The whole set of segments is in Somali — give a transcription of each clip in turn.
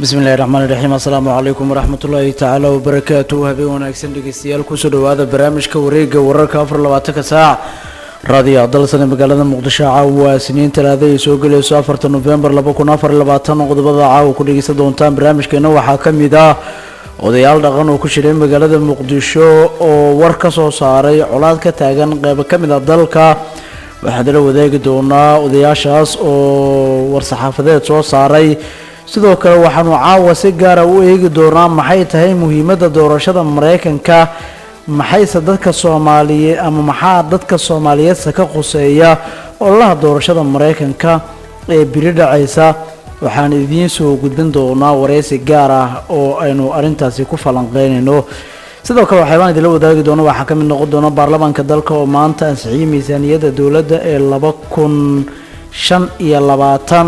bismillahi raxmaan iraxiim assalaamu calaykum waraxmat ullaahi tacaala wabarakaatu habeen wanaagsan dhegeystayaal kusoo dhawaada barnaamijka wareega wararka afar labaatanka saac raadiyo dalsane magaalada muqdisho caawa siniin talaada ay soo gelayso afarta nofembar laba kun afar labaatan qodobada caawa ku dhegeysan doontaan barnaamijkeena waxaa ka mid ah odayaal dhaqan oo ku jiray magaalada muqdisho oo war ka soo saaray colaad ka taagan qeybo ka mid a dalka waxaan dala wadaagi doonaa odayaashaas oo war-saxaafadeed soo saaray sidoo kale waxaanu caawa si gaara u eegi doonaa maxay tahay muhiimadda doorashada mareykanka maxayse dadka soomaaliyeed ama maxaa dadka soomaaliyeedse ka khuseeya ololaha doorashada mareykanka ee biri dhacaysa waxaan idiin soo gudbin doonaa wareysi gaar ah oo aynu arrintaasi ku falanqeynayno sidoo kale waxyaabaan idinla wadaagi doona waxaa ka mid noqon doona baarlamaanka dalka oo maanta ansixiyey miisaaniyadda dowladda ee laba kun shan iyo labaatan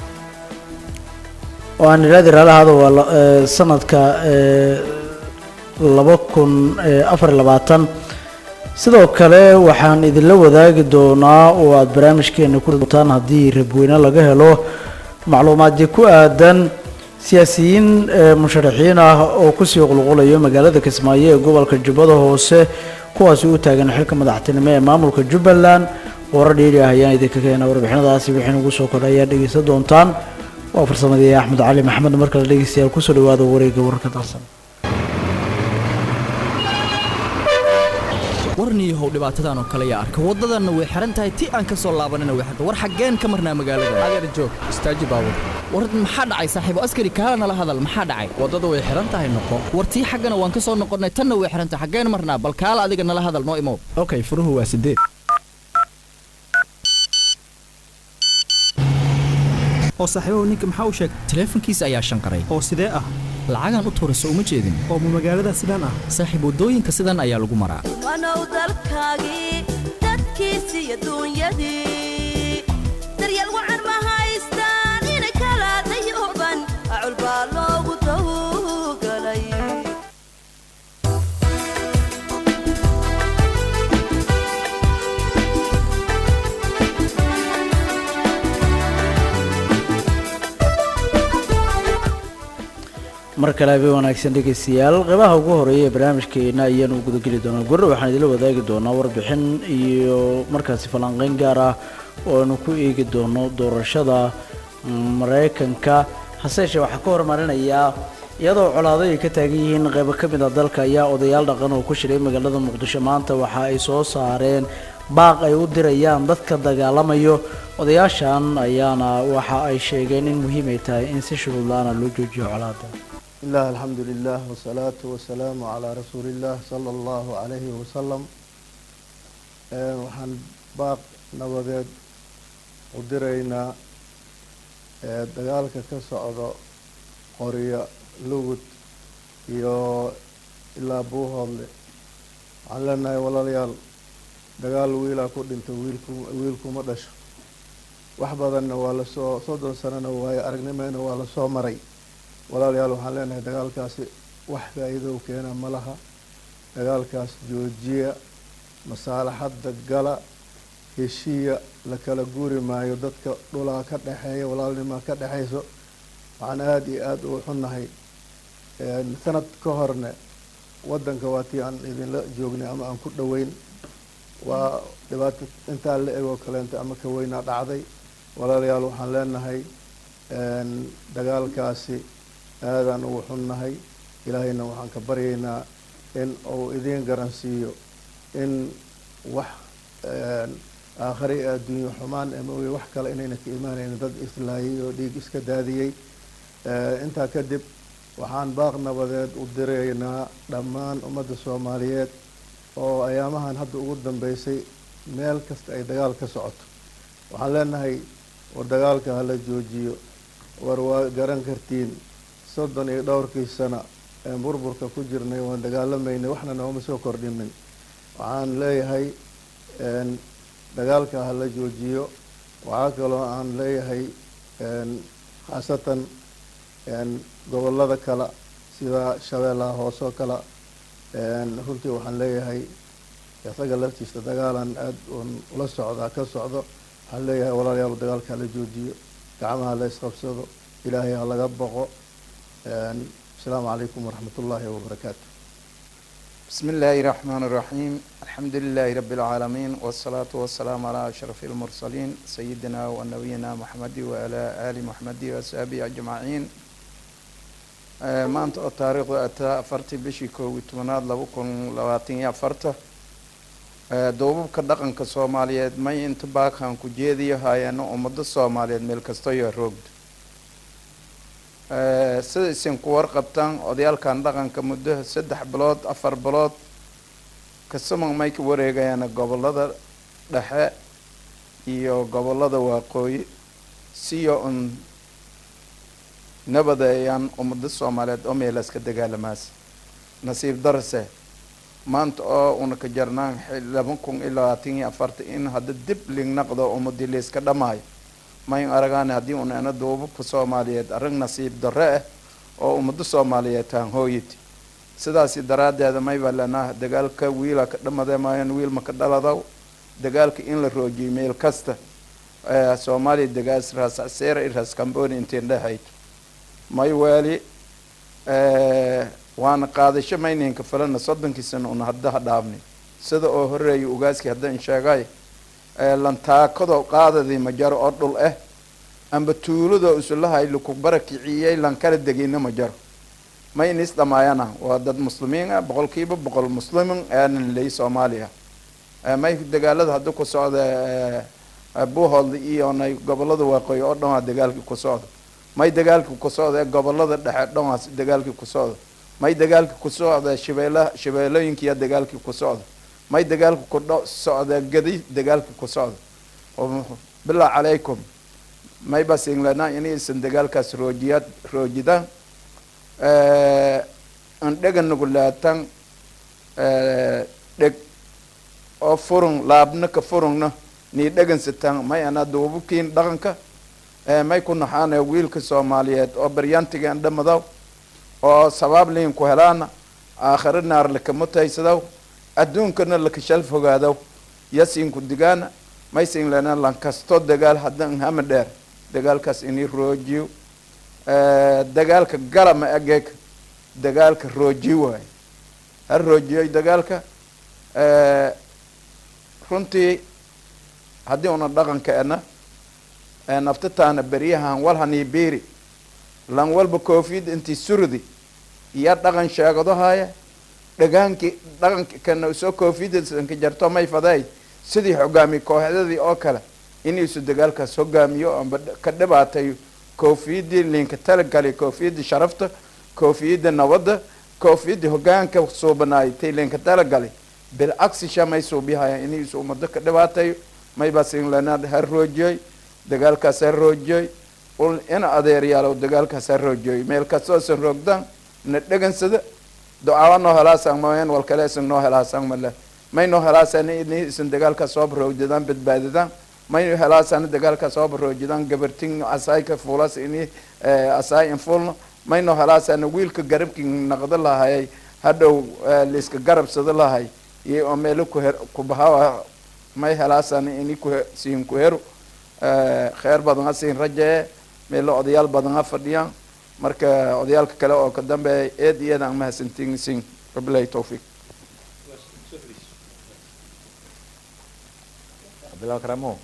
oo aan idhaadi raalahaada waa sanadka laba kun afar iyo labaatan sidoo kale waxaan idinla wadaagi doonaa oo aada barnaamijkeena ku doontaan haddii rabweyne laga helo macluumaadii ku aadan siyaasiyiin musharaxiin ah oo kusii qulqulayo magaalada kismaayo ee gobolka jubbada hoose kuwaasi u taagan xilka madaxtinimo ee maamulka jubbaland warar dhiiri ah ayaan idinka keenaa warbixinadaasi wixii nagu soo kordha ayaa dhegeysan doontaan waa farsamadii axmed cali maxamed markale dhegeystayaal kusoo dhawaada wareega wararka dalsan warniyahow dhibaatadan oo kale yaa arka waddadanna way xihan tahay ti aan ka soo laabanina way xirta war xaggeen ka marnaa magaalada adeer joog istaaji baabur war maxaa dhacay saaxiibo askari kaala nala hadal maxaa dhacay waddada way xihan tahay noqo war tii xaggana waan ka soo noqonnay tanna way xihan tahay xaggeen marnaa bal kaala adiga nala hadal noo imow okay furuhu waa sideed oo saaxiibahu ninka maxaa u sheegay taleefankiisa ayaa shanqaray oo sidee ah lacagaan u tuurayso uma jeedin oo ma magaalada sidaan ah saaxiib waddooyinka sidan ayaa lagu maraa wanow dalkaagii dadkiisi iyo duunyadii daryeel wacan ma haystaan inay kala dayuban acul baa loogu dawgalay mar kale habeen wanaagsan dhegeystayaal qeybaha ugu horeeya ee barnaamijkeena ayaanu gudageli doonaa gorre waxaan idinla wadaagi doonaa warbixin iyo markaasi falanqeyn gaar ah oo aynu ku eegi doono doorashada mareykanka hase yeeshee waxaa ka hormarinayaa iyadoo colaado ay ka taagan yihiin qeybo ka mid a dalka ayaa odayaal dhaqan oo ku shiray magaalada muqdisho maanta waxa ay soo saareen baaq ay u dirayaan dadka dagaalamayo odayaashan ayaana waxa ay sheegeen in muhiim ay tahay in si shuruud la-aana loo joojiyo colaada bismillaah alxamdu lilah wasalaatu wasalaamu calaa rasuuliillah sala allahu calayhi wasalam waxaan baaq nabadeed u diraynaa dagaalka ka socdo qoriyo lugud iyo ilaa buuhoodle waxaan leenahay walaalayaal dagaal wiilaa ku dhinta wiilku wiilkuma dhasho wax badanna waa lasoo soddon sanona waayo aragnimeyna waa lasoo maray walaalayaal waxaan leenahay dagaalkaasi wax faa-iidow keena ma laha dagaalkaas joojiya masaalaxadda gala heshiiya la kala guuri maayo dadka dhulaa ka dhexeeya walaalnimaa ka dhexeyso waxaan aada iyo aada u xunnahay sanad ka horne waddanka waa tii aan idinla joognay ama aan ku dhoweyn waa dhibaato intaa la egoo kaleenta ama ka weynaa dhacday walaalayaal waxaan leenahay dagaalkaasi aadaan ugu xunnahay ilaahayna waxaan ka baryaynaa in uu idiin garansiiyo in wax aakhare ee adduunyo xumaan ama wey wax kale inayna ka imaanayn dad islaayay oo dhiig iska daadiyey intaa kadib waxaan baaq nabadeed u diraynaa dhammaan ummadda soomaaliyeed oo ayaamahan hadda ugu dambeysay meel kasta ay dagaal ka socoto waxaan leenahay war dagaalka hala joojiyo war waa garan kartiin soddon iyo dhowrkii sano een burburka ku jirnay waan dagaalamaynay waxna nooma soo kordhinin waxaan leeyahay dagaalka hala joojiyo waxaa kaloo aan leeyahay khaasatan gobollada kale sida shabeellaha hoose oo kale runtii waxaan leeyahay isaga laftiisa dagaalan aada uun ula socdaa ka socdo waxaan leeyahay walaalayaal dagaalka hala joojiyo gacmaha la isqabsado ilaahay ha laga boqo asalaamu calaykum waraxmat ullaahi wabarakaatu بسم الله الرحمن الرحيم الحمد لله رب العالمين والصلاة والسلام على أشرف المرسلين سيدنا ونبينا محمد وعلى آل محمد وصحبه أجمعين آه، maanta oo taariikhdu ay tahay afartii bishii koob iyo tobanaad laba kun labaatan iyo afarta آه، duubabka dhaqanka soomaaliyeed may inta baaqan ku jeediyo hayeeno ummado soomaaliyeed meel kasta iyo roogda آه، sida isin ku warqabtaan odayaalkan dhaqanka muddo saddex bilood afar bilood kasamag may ka wareegayaan gobolada dhexe iyo gobolada waaqooyi siyo un nabadeeyaan ummado soomaaliyeed oo meelaas ka dagaalamaas nasiib darse maanta oo una ka jarnaan xil- laba kun iyo labaatan iyo afarta in hadda dib lignaqdo ummadii layska dhamaayo mayn aragaan haddii una ina duubabka soomaaliyeed arrin nasiib darre ah oo ummado soomaaliyeed taan hooyiti sidaasi daraaddeeda mayba lenaa dagaalka wiila ka dhamade maayan wiil ma ka dhaladaw dagaalka in la roojiyo meel kasta ee soomaaliya dagaas raasacseera i raas cambooni intiin dhexayd may weeli waana qaadasho mayninka falana soddonkii sano una haddaha dhaafni sida oo horeeya ugaaskii haddaan sheegay lantaakado qaadadii ma jaro oo dhul ah amba tuuladoo isulahay laku barakiciyey lankala degina ma jaro ma inis dhamaayana waa dad muslimiin ah boqolkiiba boqol muslimin aanan ley soomaaliya may dagaalada hadda ku socda buuhoodla iyo nay gobolada waaqooyi oo dhan waa dagaalkii ku socda may dagaalkii ku socda gobolada dhexe dhan waa dagaalkii ku socda may dagaalkii ku socda shabeela shabeelooyinkiya dagaalkii ku socda may dagaalka ku dho socda gadi dagaalka ku socda bilaa calaykum may basinglana inaysan dagaalkaas roojiya roojidaan andhega nugulaatan dheg oo furun laabna ka furungna nii dhegansataan may ana duubabkiin dhaqanka may ku naxaana wiilka soomaaliyeed oo baryaantigan dhamadaw oo sabaab liin ku helaana aakhiro naar lakamutaysadaw adduunkana lakashal fogaadaw yasiinku digaana maysin lena lankasto dagaal haddan hama dheer dagaalkaas inii roojiyo dagaalka gala ma egeeg dagaalka roojiyo waayo ha roojiyoy dagaalka runtii haddii una dhaqanka ena naftataana beryahan walhanii biiri lan walba koofiyad intii surdi iyo dhaqan sheegadahaaya dhagaankii dhaqanka kana soo koofiyadsanka jarto may faday sidii hogaamiye kooxdadii oo kale inuusu dagaalkaas hogaamiyo amba ka dhibaatayo koofiyadii liinka talagali koofiyadii sharafta koofiyadda nabadda koofiyadii hogaanka suubanaay tay liinka talagali bilcagsi shamay suubihaya inuusu ummado ka dhibaatayo maybasinlana ha roojiyey dagaalkaas ha roojiyey ina adeeryaalow dagaalkaas ha roojiyey meel kastoosan roogdaan na dhegansada ducaaba noo helaasan maen wal kale isan noo helaasan male may noo helaasan ini isan dagaalkaas soo baroojidaan badbaadidaan may helaasan dagaalkaas soo baroojidaan gabartin asaayka fuulas ini asaay infulno may noo helaasan wiilka garabki naqdo lahayay hadhow liiska garabsado lahay iyo oo meelo kuher kubahawa may helaasan ini ku siin ku hero kheer badan ha siin rajee meelo odayaal badan ha fadhiyaan marka odayaalka kale oo ka dambeeya eed iyo eed aan mahadsantiinsin wabilahi towfiiq bilaw karamo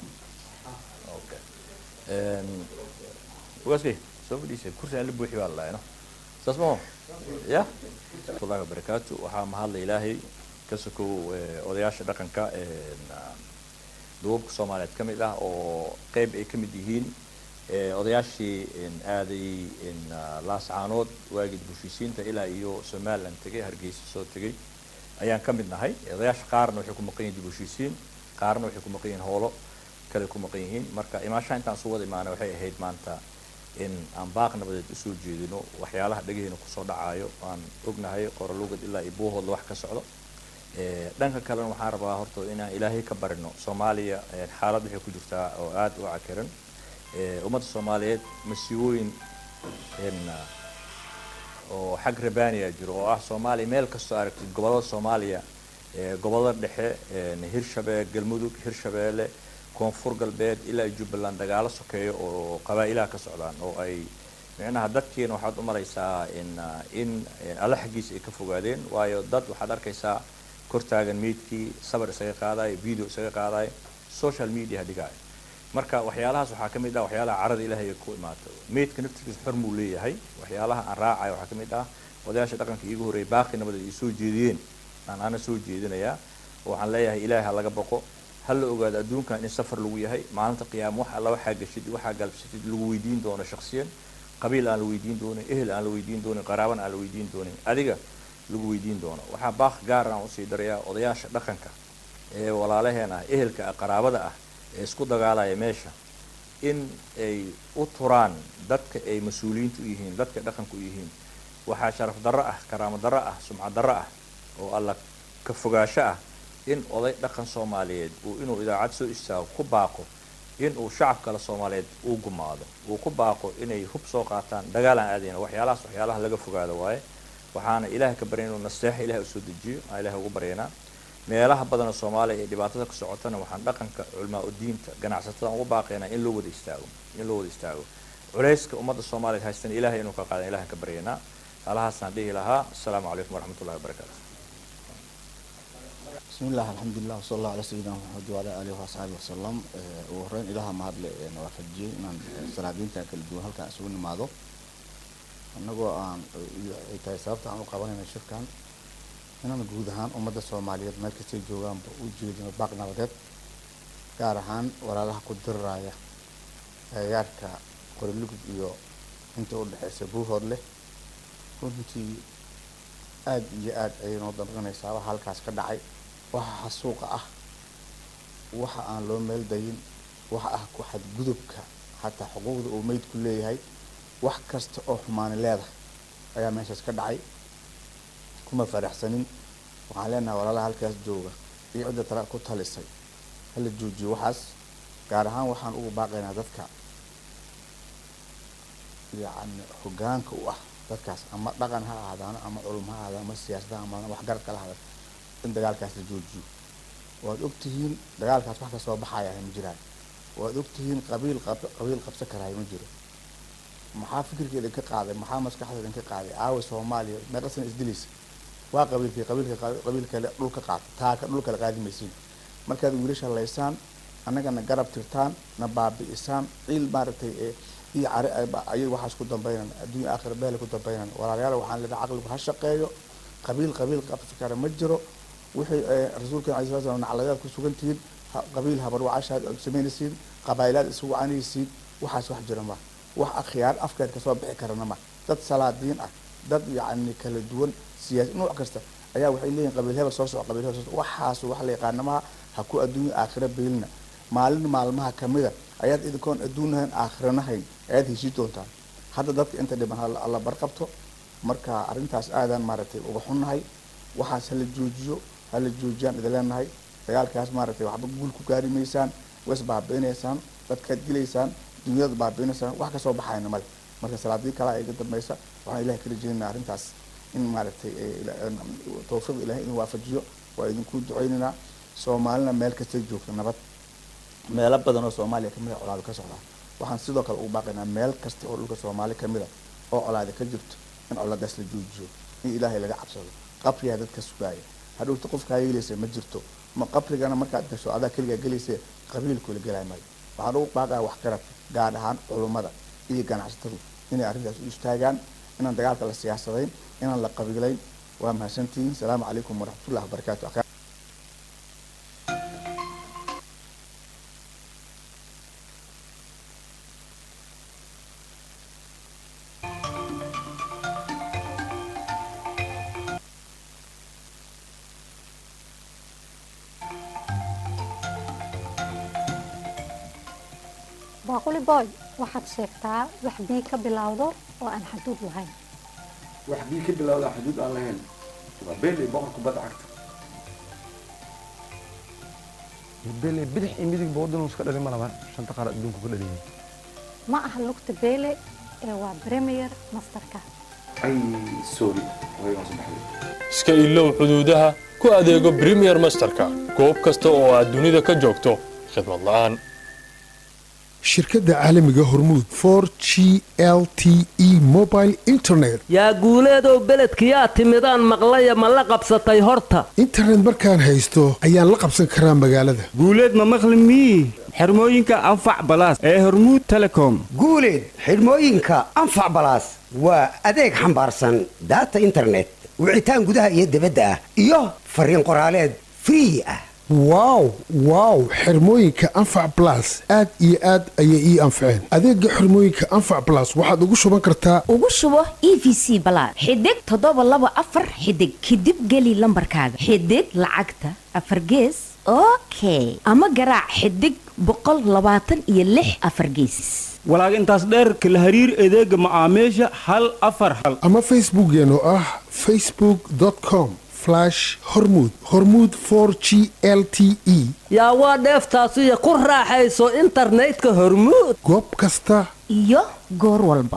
ugaskay soo fadhiisay kursi aan la buuxi baa lalahay no saas maho ya allahi wabarakaatu waxaa mahadla ilaahay ka sokow odayaasha dhaqanka duubabka soomaaliyeed ka mid ah oo qeyb ay ka mid yihiin odayaashii aaday laascaanood waagii bushisiinta ilaa iyo somaliland tegay hargeysa soo tegay ayaan ka mid nahay odayaasha qaarna waxay ku maqan yihin dibushiisiin qaarna waxay ku maqan yihiin hoolo kale ku maqan yihiin marka imaashaha intaan soo wada imaanay waxay ahayd maanta in aan baaq nabadeed usoo jeedino waxyaalaha dhagaheena kusoo dhacayo aan ognahay qoralugad ilaa iyo buuhoodla wax ka socdo dhanka kalena waxaan rabaa horta inaan ilaahay ka barino soomaaliya xaalad waxay ku jirtaa oo aada u cakiran ummadda soomaaliyeed masiibooyin oo xag rabaniya jiro oo ah soomaaliya meel kastoo aragtid gobollada soomaaliya gobollada dhexe hirshabee galmudug hirshabeelle koonfur galbeed ilaa jubbaland dagaalo sokeeyo oo qabaa-ilaha ka socdaan oo ay micnaha dadkiina waxaad u maraysaa in in alle xaggiisa ay ka fogaadeen waayo dad waxaad arkaysaa kor taagan meydkii sabar isaga qaadayo video isaga qaadayo social media dhigaayo marka waxyaalahaas waxaa ka mid ah waxyaalaha carada ilaahay ay ku imaato meydka naftirkiisa xor muu leeyahay waxyaalaha aan raacayo waxaa ka mid ah odayaasha dhaqanka iigu horreeyay baaqi nabad ay soo jeediyeen aan ana soo jeedinayaa waxaan leeyahay ilaahay ha laga boqo ha la ogaado adduunkan in safar lagu yahay maalinta qiyaama wax alla waxaa gashid waxaa galbsatid lagu weydiin doono shaksiyan qabiil aan la weydiin doonin ehel aan la weydiin doonin qaraaban aan la weydiin doonin adiga lagu weydiin doono waxaa baaq gaar aan usii darayaa odayaasha dhaqanka ee walaalaheena ah ehelka ah qaraabada ah ee isku dagaalaya meesha in ay u turaan dadka ay mas-uuliyiinta u yihiin dadka dhaqanka u yihiin waxaa sharaf darro ah karaamo darro ah sumcad darro ah oo alla ka fogaasho ah in oday dhaqan soomaaliyeed uu inuu idaacad soo istaago ku baaqo in uu shacab kale soomaaliyeed uu gumaado uu ku baaqo inay hub soo qaataan dagaal aan aadayna waxyaalahaas waxyaalaha laga fogaado waaye waxaana ilaahay ka barya inuu naseexa ilahay usoo dejiyo aan ilahay ugu baryaynaa meelaha badanoo soomaaliya ee dhibaatada ka socotana waxaan dhaqanka culmaa udiinta ganacsatada ugu baaqaynaa in loo wada istaago in loo wada istaago culayska ummadda soomaaliyeed haystana ilahay inuu ka qaadan ilahan ka baryaynaa halahaasaan dhihi lahaa asalaamu calaykum waraxmatullahi wabarakaatu بسم الله الحمد لله وصلى الله على سيدنا محمد وعلى آله وصحبه وسلم وهرين إلها ما هاد نوافجي إن سلادين تاكل دون هل كان سوون ماذا anagoo aan ay tahay sababta aan u qabanayna shirkan inaan guud ahaan ummadda soomaaliyeed meel kastay joogaanba u jeedino baaq nabadeed gaar ahaan walaalaha ku diriraya agagaarka qorilugud iyo inta u dhexeysa buuhood leh runtii aada iyo aada ayay noo danqanaysaa waxa halkaas ka dhacay waxa xasuuqa ah waxa aan loo meel dayin waxa ah ku xadgudubka xataa xuquuqda uu meydku leeyahay wax kasta oo xumaani leedahay ayaa meeshaas ka dhacay kuma faraxsanin waxaan leenahay walaalaha halkaas jooga iyo cidda tala ku talisay hala joojiyo waxaas gaar ahaan waxaan ugu baaqaynaa dadka yacni hogaanka u ah dadkaas ama dhaqan ha ahaadaano ama culum ha ahaadaan ama siyaasada ama waxgarad kala hadal in dagaalkaas la joojiyo waad ogtihiin dagaalkaas wax kasoo baxaya ma jiraan waad ogtihiin qabiil qabiil qabsan karaayo ma jiro maxaa fikirka idinka qaaday maxaa maskaxda idinka qaaday aawa soomaaliya meeqasana isdilaysa waa qabiilkii qabiilka qabiil kale dhulka qaata taaka dhul kale qaadi maysiin markaad wiilasha laysaan annagana garab tirtaan na baabi'isaan ciil maaragtay ee iyo cari ayay waxaas ku dambeynaan adduunya aakhira beele ku dambeynaan walaalayaal waxaan leedahay caqligu ha shaqeeyo qabiil qabiil qabsi kara ma jiro wixii rasuulkan alai sala slam nacladaad ku sugan tihiin qabiil habarwacashaad samaynaysiin qabaa'ilaad isu wacanaysiin waxaas wax jira ma wax akhyaar afkeed kasoo bixi karana ma dad salaadiin ah dad yacni kala duwan siyaasi nooc kasta ayaa waxay leeyihin qabiil hebel soo soco qabiil hebel soo soco waxaas wax la yaqaanamaha ha ku adduunya aakhira beelina maalin maalmaha kamida ayaad idinkoon adduunahayn aakhiranahayn ayaad heshii doontaan hadda dadka inta dhiban alla barqabto marka arrintaas aadaan maaragtay uga xunnahay waxaas hala joojiyo hala joojiyaan idin leenahay dagaalkaas maaragtay waxba guul ku gaari maysaan ways baabi'inaysaan dadkaad dilaysaan dunyada baabi'inaysaan wax kasoo baxayna male marka salaadii kale iga dambaysa waxaan ilahay ka rajeynaa arrintaas in maaragtay tawfiiq ilahay inuu waafajiyo waa idinku duceynaynaa soomaalina meel kastay joogta nabad meelo badan oo soomaaliya kamid a colaado ka socdaa waxaan sidoo kale ugu baaqaynaa meel kasta oo dhulka soomaali kamid a oo colaada ka jirto in colaadaas la joojiyo in ilaahay laga cabsado qabrigaa dadka sugaaya hadhowta qofkaa yeelaysa ma jirto ma qabrigana markaad gasho adaa keligaa gelaysa qabiilkula gelay mayo waxaan ugu baaqaya wax garad gaar ahaan culummada iyo ganacsatadu inay arrintaas u istaagaan inaan dagaalka la siyaasadayn inaan la qabiilayn waa mahadsantihiin salaamu calaykum waraxmatullahi wabarakaatu baaquli boy waxaad sheegtaa wax bii ka bilowdo oo aan xaduud lahayn wax bii ka bilowda xuduud aan lahayn waa beeley boqorka badda cagta beeley bidix iyo midigba waddanuu iska dhalin ma laba shanta qaar adduunku ka dhaliyay ma aha lugta beele ee waa premier masterka ay sorry way waan sabaxday iska ilow xuduudaha ku adeego premier masterka goob kasta oo aad dunida ka joogto khidmad la'aan shirkadda caalamiga hormuud for g l t e mobile internet yaa guuleedow beledkiyaa timidaan maqlaya ma la qabsatay horta internet markaan haysto ayaan la qabsan karaa magaalada guuleed ma maqli mii xirmooyinka anfac balaas ee hormuud telecom guuleed xidhmooyinka anfac balaas waa adeeg xambaarsan daata internet wicitaan gudaha iyo dibadda ah iyo fariin qoraaleed free ah wow wow xirmooyinka anfac blas aad iyo aad ayay ii anfaceen adeega xirmooyinka anfac blas waxaad ugu shuban kartaa ugu shubo e v c balaad xidig toddoba laba afar xidig kadib geli lambarkaaga xidig lacagta afar gees okay ama garaac xidig boqol labaatan iyo lix afar geesis walaag intaas dheer kala hariir adeega macaamiisha hal afar hal ama facebookeen oo ah facebook com hormud hormud for g l t e yaa waa dheeftaasiyo ku raaxayso internetka hormuud goob kasta iyo goor walba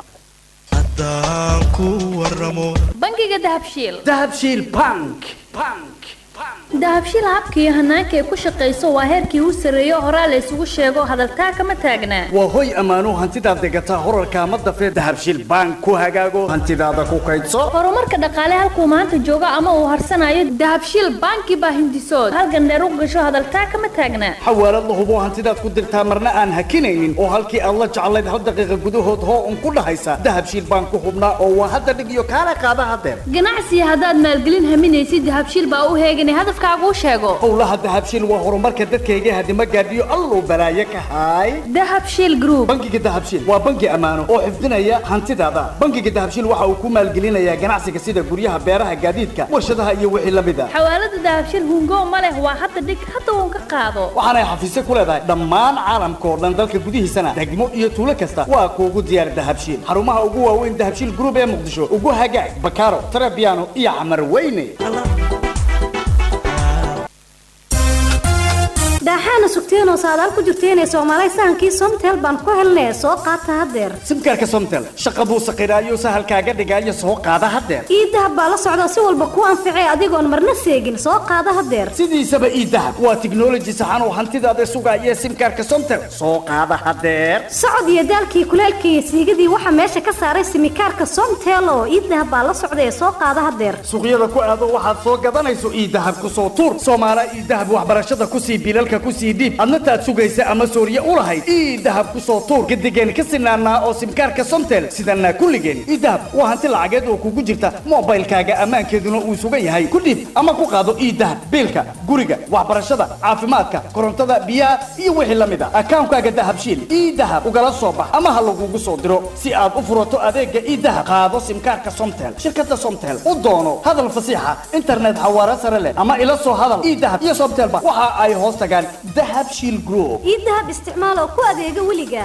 bangiga dahabshiil dahabshiil bank dahabshiil habka iyo hanaanka ay ku shaqayso waa heerkii u sarreeyo horaa la isugu sheego hadaltaa kama taagnaa waa hoy ammaano hantidaad degataa horarka ama dafee dahabshiil bank ku hagaago hantidaada ku kaydso horumarka dhaqaale halkuu maanta joogo ama uu harsanayo dahabshiil banki baa hindisood halgandheer u gasho hadaltaa kama taagnaa xawaalad la hubo hantidaad ku dirtaa marna aan hakinaynin oo halkii aad la jeclayd hal daqiiqa gudahood hoo un ku dhahaysa dahabshiil bank ku hubnaa oo waa hadda dhig iyo kaala qaada hadeer ganacsiga haddaad maalgelin haminaysid dahabshiil baa u heeganay hadafkaagu sheego howlaha dahabshiil waa horumarka dadkayga hadima gaadhiyo alluu balaaye ka haay dahabshiil group bangiga dahabshiil waa bangi ammaano oo xifdinaya hantidaada bangiga dahabshiil waxa uu ku maalgelinayaa ganacsiga sida guryaha beeraha gaadiidka warshadaha iyo wixii la mid a xawaalada dahabshiil hungo ma leh waa hadda dhig hadda uun ka qaado waxaanay xafiisyo ku leedahay dhammaan caalamka oo dhan dalka gudihiisana degmo iyo tuulo kasta waa kuugu diyaar dahabshiil xarumaha ugu waaweyn dahabshiil group ee muqdisho ugu hagaag bakaaro tarabiano iyo camar weyne daaxaana sugteenoo saadaal ku jirteenee soomaalay sahankii somtel baan ku helnee soo qaata haddeer simkaarka somtel shaqa buu saqiraayo sahalkaaga dhigaayo soo qaada haddeer ii dahab baa la socda si walba kuu anficee adigoon marna seegin soo qaada haddeer sidiisaba ii dahab waa tiknoloji saxan oo hantidaada sugaaya simkaarka somtel soo qaada haddeer socod iyo daalkii kuleelkii iyo siigadii waxaa meesha ka saaray simikaarka somtel oo ii dahab baa la socda ee soo qaada haddeer suuqyada ku aado waxaad soo gadanayso ii dahab ku soo tuur soomaala ii dahab waxbarashada kusii bilalka kusii dhiib adna taad sugaysa ama sooriye u lahayd ii dahab ku soo tuur gadigeen ka sinaanaa oo simkaarka somtel sidanaa kulligeen ii dahab waa hanti lacageed oo kugu jirta moobaylkaaga ammaankeeduna uu sugan yahay ku dhiib ama ku qaado ii dahab biilka guriga waxbarashada caafimaadka korontada biyaha iyo wixii la mid a akaankaaga dahabshiil ii dahab ugala soo bax ama ha lagugu soo diro si aad u furato adeega ii dahab qaado simkaarka somtel shirkada somtel u doono hadal fasiixa internet xawaare sare leh ama ila soo hadal ii dahab iyo somtelba waxa ay hoos tagaan dahab shiil group ii dahab isticmaal oo ku adeega weliga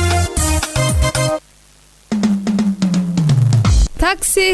taxi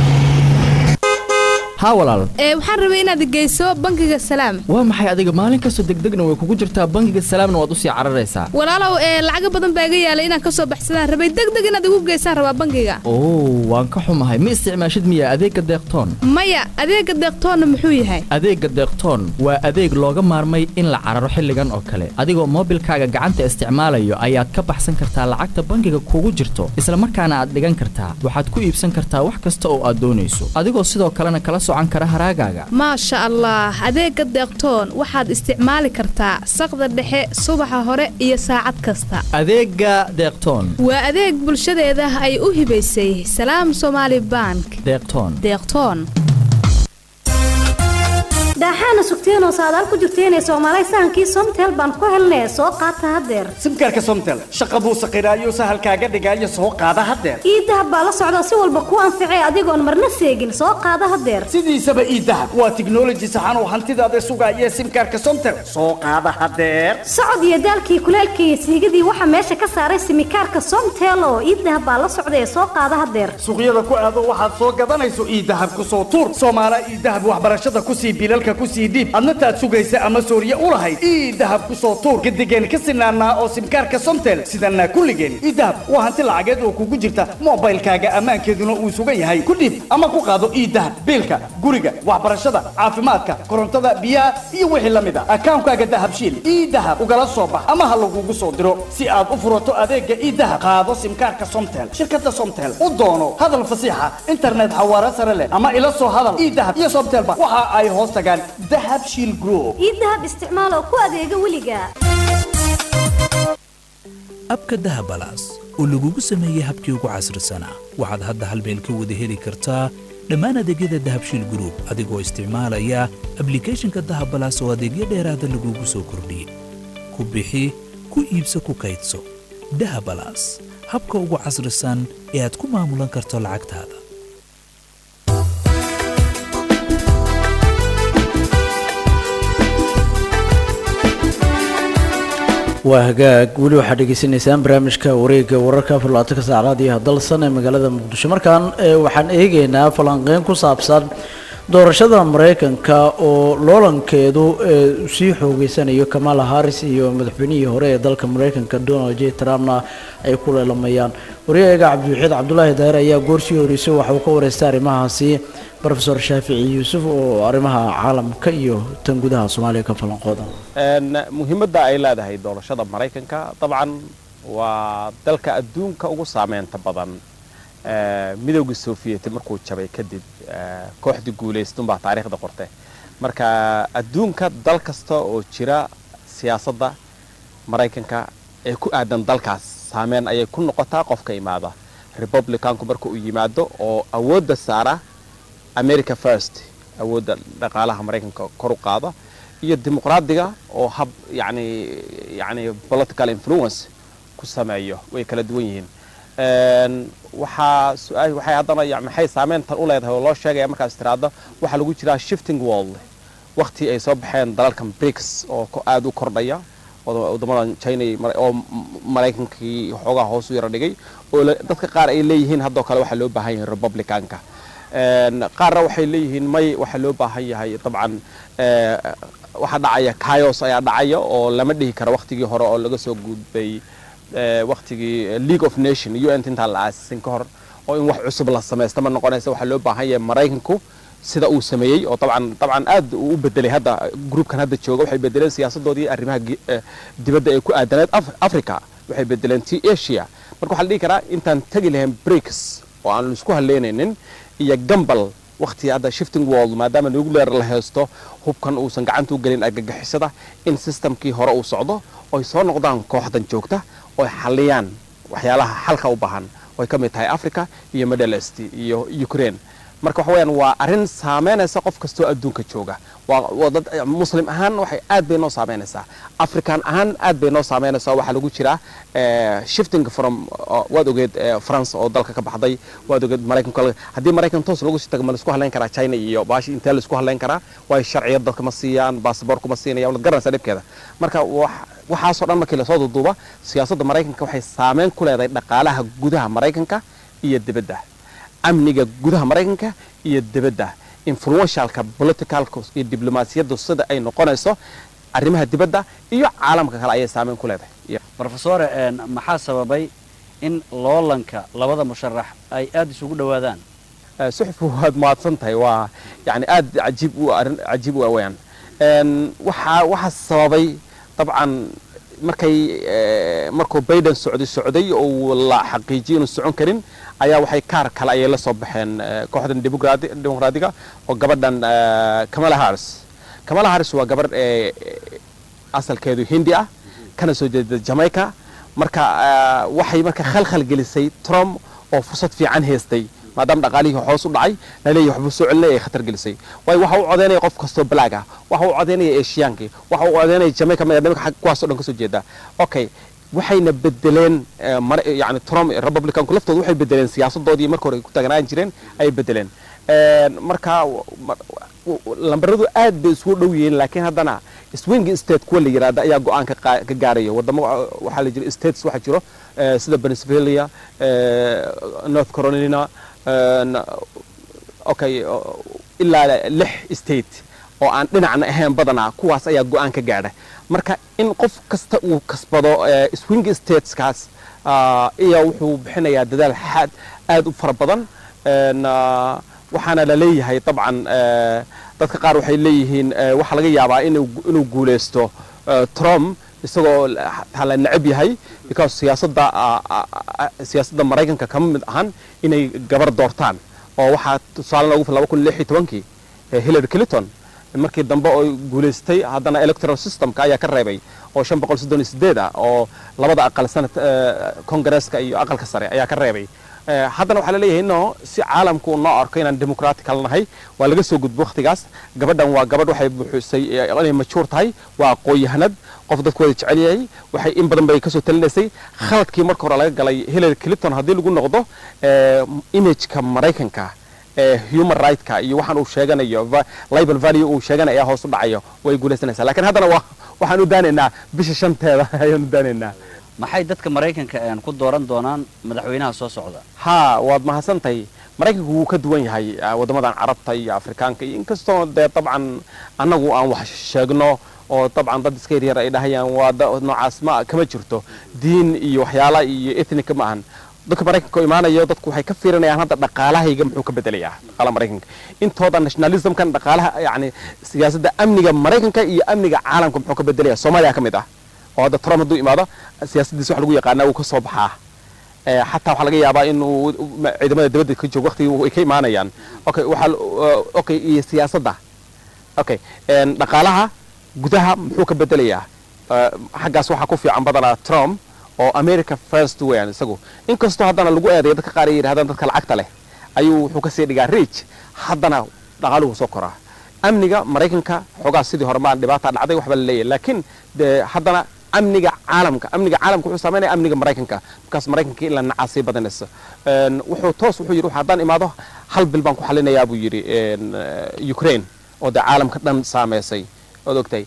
haa walaal ee waxaan rabay inaad geyso bangiga salaam waa maxay adiga maalin kastoo degdegna way kugu jirtaa bangiga salaamna waad usii cararaysaa walaalow ee lacaga badan baa iga yaalay inaan kasoo baxsadaan rabay degdeg inaad igu geysaan rabaa bangiga oo waan ka xumahay ma isticmaashid miya adeegga deeqtoon maya adeega deeqtoonna muxuu yahay adeegga deeqtoon waa adeeg looga maarmay in la cararo xilligan oo kale adigoo moobilkaaga gacanta isticmaalayo ayaad ka baxsan kartaa lacagta bangiga kugu jirto isla markaana aad dhigan kartaa waxaad ku iibsan kartaa wax kasta oo aad doonayso adigoo sidoo kalena kala maasha allah adeega deeqtoon waxaad isticmaali kartaa saqda dhexe subaxa hore iyo saacad kasta adeega deeqtoon waa adeeg bulshadeeda ay u hibaysay salaam somaali bank deeqtoon deeqtoon daaxaana sugteenoo saadaal ku jirteenee soomaalay sahankii somtel baan ku helnee soo qaata haddeer simkaarka somtel shaqa buu saqiraayo sahalkaaga dhigaayo soo qaada haddeer ii dahab baa la socda si walba kuu anficee adigoon marna seegin soo qaada haddeer sidiisaba ii dahab waa tiknoloji saxan oo hantidaada sugaaya simkaarka somtel soo qaada haddeer socod iyo daalkii kuleelkii iyo siigadii waxaa meesha ka saaray simikaarka somtel oo ii dahab baa la socda ee soo qaada haddeer suuqyada ku aado waxaad soo gadanayso ii dahab ku soo tuur soomaala ii dahab waxbarashada kusii bilalka simkaarka ku sii dhiib adna taad sugaysa ama sooriye u lahayd ii dahab ku soo tuur gadigeen ka sinaanaa oo simkaarka somtel sidanaa kulligeen ii dahab waa hanti lacageed oo kugu jirta moobaylkaaga ammaankeeduna uu sugan yahay ku dhiib ama ku qaado ii dahab biilka guriga waxbarashada caafimaadka korontada biyaha iyo wixii la mid a akaankaaga dahabshiil ii dahab ugala soo bax ama ha lagugu soo diro si aad u furato adeega ii dahab qaado simkaarka somtel shirkada somtel u doono hadal fasiixa internet xawaare sare leh ama ila soo hadal ii dahab iyo somtelba waxa ay hoos tagaan dahab shiil group ii dahab isticmaal oo ku adeega weliga abka dahabalaas oo lagugu sameeyey habkii ugu casrisanaa waxaad hadda hal meel ka wada heli kartaa dhammaan adeegyada dahabshiil group adigoo isticmaalaya ablicathonka dahabalaas oo adeegyo dheeraada lagugu soo kordhiyey ku bixi ku iibso ku kaydso dahabalaas habka ugu casrisan ee aad ku maamulan karto lacagtaada waa hagaag weli waxaad dhegeysanaysaan barnaamijka wareegga wararka afar labaatanka saacadood iyo hadalsan ee magaalada muqdisho markaan ee waxaan eegaynaa falanqeyn ku saabsan doorashada maraykanka oo loolankeedu ee sii xoogeysanayo kamala harris iyo madaxweynihii hore ee dalka maraykanka donald j trumpna ay ku leelamayaan waryahaga cabdiwaxiid cabdulaahi daahir ayaa goorsii horeysay waxa uu ka wareystay arrimahaasi rofesor shaafici yuusuf oo arrimaha caalamka iyo tan gudaha soomaaliya ka falanqooda muhiimadda ay leedahay doorashada maraykanka dabcan waa dalka adduunka ugu saameynta badan midowgii sovieti markuu jabay kadib kooxdii guulaystunbaa taariikhda qorte marka adduunka dal kasta oo jira siyaasadda maraykanka ee ku aadan dalkaas saameyn ayay ku noqotaa qofka imaada republicanku marka uu yimaado oo awoodda saara america first awoodda dhaqaalaha maraykanka kor u qaada iyo dimuqraadiga oo hab yani yani political influence ku sameeyo way kala duwan yihiin waxaa su-aal waxay haddana ya maxay saameyntan u leedahay oo loo sheegaya markaas tiraahdo waxaa lagu jiraa shifting world waqti ay soo baxeen dalalkan brics oo aada u kordhaya wadamadan china oo maraykankii xoogaa hoos u yara dhigay oo dadka qaar ay leeyihiin haddoo kale waxaa loo baahan yahay republicanka qaarna waxay leeyihiin may waxaa loo baahan yahay dabcan waxaa dhacaya kayos ayaa dhacaya oo lama dhihi karo waqtigii hore oo laga soo gudbay waqtigii league of nation u n intaan la aasisin ka hor oo in wax cusub la samaysta ma noqonaysa waxaa loo baahan yahay maraykanku sida uu sameeyey oo dabcan dabcan aad uu u bedelay hadda groupkan hadda jooga waxay bedeleen siyaasadoodii arrimaha dibadda ee ku aadaneed africa waxay bedeleen ti asia marka waxaa la dhihi karaa intaan tegi lahayn breaks oo aan isku haleynaynin iyo gambal waqti hadda shifting world maadaama nuclear la haysto hubkan uusan gacanta u gelin argagixisada in systemkii hore uu socdo oy soo noqdaan kooxdan joogta oy xaliyaan waxyaalaha xalka u baahan oy ka mid tahay africa iyo middle east iyo ukraine marka waxa weyaan waa arrin saameynaysa qof kastoo adduunka jooga waa dad muslim ahaan waxay aad bay noo saameynaysaa african ahaan aad bay noo saameynaysaa waxaa lagu jiraa shifting from waad ogeed france oo dalka ka baxday waad ogeed maraykanka haddii maraykan toos lagu sii tago ma laisku hadlayn karaa china iyo baashi intee laisku hadlayn karaa waayo sharciyad dadka ma siiyaan basaboorku ma siinaya waad garanaysaa dhibkeeda marka waxaasoo dhan markii lasoo duuduuba siyaasadda maraykanka waxay saameyn ku leedahay dhaqaalaha gudaha maraykanka iyo dibadda amniga gudaha maraykanka iyo dibadda influentialka politicalka iyo diblomaasiyaddu sida ay noqonayso arrimaha dibadda iyo caalamka kale ayay saameyn ku leedahay rofesore maxaa sababay in loolanka labada musharax ay aada isugu dhowaadaan suxfu waad mahadsan tahay waa yani aad cajiib u arrin cajiib u aweyaan waxaa waxaa sababay dabcan markay markuu Biden socday socday oo la xaqiijiyay inuu socon karin ayaa waxay kaar kale ayay la soo baxeen kooxdan dimuqraadiga oo gabadhan Kamala Harris Kamala Harris waa gabadh asalkeedu hindi ah kana soo jeeda Jamaica marka waxay marka khalkhal gelisay Trump oo fursad fiican haystay maadaama dhaqaalihii hoos u dhacay laleeyahay waxbuu soo celinaya ay khatar gelisay waayo waxa uu codeynaya qof kastoo black ah waxa uu codeynaya eeshiyaankii waxa uu codeynaya jamaica madamika xag kuwaasoo dhan kasoo jeeda okay waxayna bedeleen yani trump republicanku laftooda waxay bedeleen siyaasadoodii marka hore ay ku taagnaan jireen ayay bedeleen marka lambaradu aad bay isugu dhow yihiin laakiin haddana swing state kuwa la yiraahda ayaa go-aan ka gaaraya wadamo waxaa la jira states waxaa jiro sida pennsylvania north carolina okay ilaa lix state oo aan dhinacna ahayn badanaa kuwaas ayaa go-aan ka gaadha marka in qof kasta uu kasbado swing stateskaas iyo wuxuu bixinayaa dadaal xaad aad u fara badan waxaana la leeyahay dabcan dadka qaar waxay leeyihiin waxaa laga yaabaa inuu guuleysto trump isagoo taa la necab yahay because siyaasadda siyaasadda maraykanka kama mid ahan inay gabar doortaan oo waxaa tusaale loogu fi laba kun lix iyo tobankii hillary clinton markii dambe oo guulaystay haddana electoral systemka ayaa ka reebay oo shan boqol soddon iyo sideed ah oo labada aqal sanad kongareeska iyo aqalka sare ayaa ka reebay haddana waxaa laleeyahay no si caalamku noo arko inaan democratical nahay waa laga soo gudbo wakhtigaas gabadhan waa gabadh waxay buuxisay inay majuur tahay waa aqoon-yahanad qof dadku wada jecel yahay waxay in badan bay kasoo talinaysay khaladkii marka hore laga galay hillary clinton haddii lagu noqdo imageka maraykanka human right-ka iyo waxaan uu sheeganayo libel value uu sheeganaya ayaa hoos u dhacayo way guulaysanaysaa lakiin haddana waa waxaan u daanaynaa bisha shanteeda ayaan u daanaynaa maxay dadka maraykanka ku dooran doonaan madaxweynaha soo socda ha waad mahadsantahay maraykanku wuu ka duwan yahay waddamadan carabta iyo afrikaanka iyo inkastoo dee dabcan annagu aan wax sheegno oo dabcan dad iska yaryar ay dhahayaan waa noocaas ma kama jirto diin iyo waxyaala iyo ethnica ma ahan dadka maraykanka oo imaanayo dadku waxay ka fiirinayaan hadda dhaqaalahayga muxuu ka bedelayaa dhaqaalaha maraykanka intooda nationalismkan dhaqaalaha yacni siyaasadda amniga maraykanka iyo amniga caalamka muxuu ka bedelaya soomaaliya ka mid ah oo hadda trump hadduu imaado siyaasaddiisa wax lagu yaqaanaa wuu ka soo baxaa xataa waxaa laga yaabaa inuu ciidamada dibadda ka joogo waqtigii ay ka imaanayaan okay waxaa okay iyo siyaasadda okay dhaqaalaha gudaha muxuu ka bedelayaa xaggaas waxaa ku fiican badanaa trump oo america first weyan isagu inkastoo haddana lagu eedayo dadka qaar ay yidhahdaan dadka lacagta leh ayuu wuxuu kasii dhigaa rich haddana dhaqaaluhu soo koraa amniga maraykanka xoogaa sidii hore maan dhibaata dhacday waxba la leeyahay laakiin de haddana amniga caalamka amniga caalamka wuxuu saameynaya amniga maraykanka markaas maraykanka in la nacaasii badanayso wuxuu toos wuxuu yidhi haddaan imaado hal bil baan ku xalinayaa buu yidhi ukraine oo dee caalamka dhan saameysay ood ogtahay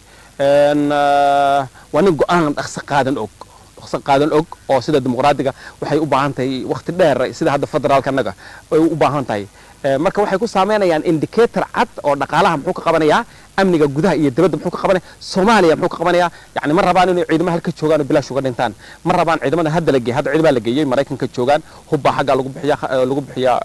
waa nin go-aan dhaqso qaadan og dhaqso qaadan og oo sida dimuqraadiga waxay u baahan tahay waqti dheer sida hadda federaalka annaga ay u baahan tahay marka waxay ku saameynayaan indicator cad oo dhaqaalaha muxuu ka qabanayaa amniga gudaha iyo dibadda muxuu ka qabanaya soomaaliya muxuu ka qabanayaa yani ma rabaan inay ciidamaha halka joogaan oo bilaash uga dhintaan ma rabaan ciidamada hadda la geeyay hadda ciidamaha la geeyey maraykanka joogaan hubbaa xagga lagu bixiya lagu bixiyaa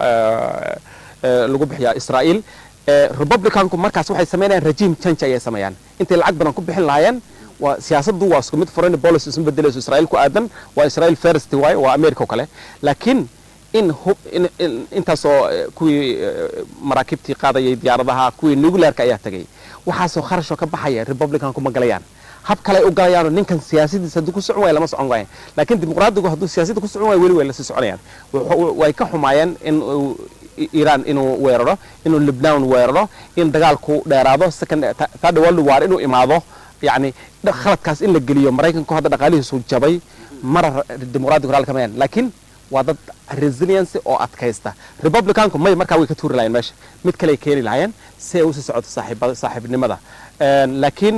lagu bixiyaa israa'iil republicanku markaas waxay sameynayaan regime change ayay sameeyaan intay lacag badan ku bixin lahaayeen waa siyaasaddu waa isku mid foreign policy isma bedelayso israa'iil ku aadan waa israa'iil first waaye waa america oo kale laakiin in intaasoo kuwii maraakiibtii qaadayay diyaaradaha kuwii nuclearka ayaa tagay waxaasoo kharashoo ka baxaya republicanku ma galayaan hab kale u galayaanoo ninkan siyaasadiisa hadduu ku socon waaya lama socon waayan laakiin dimuqraadigu hadduu siyaasadda ku socon waaya weli way lasii soconayaan way ka xumaayeen in iiraan inuu weeraro inuu libnaan weeraro in dagaalku dheeraado second third world war inuu imaado yacni khaladkaas in la geliyo maraykanku hadda dhaqaalihiisu jabay mara dimuqraadigu raali kamayaan laakiin waa dad resiliency oo adkaysta republicanku may markaa way ka tuuri lahayeen meesha mid kale ay keeni lahaayeen si ay usii socoto saaxiibnimada laakiin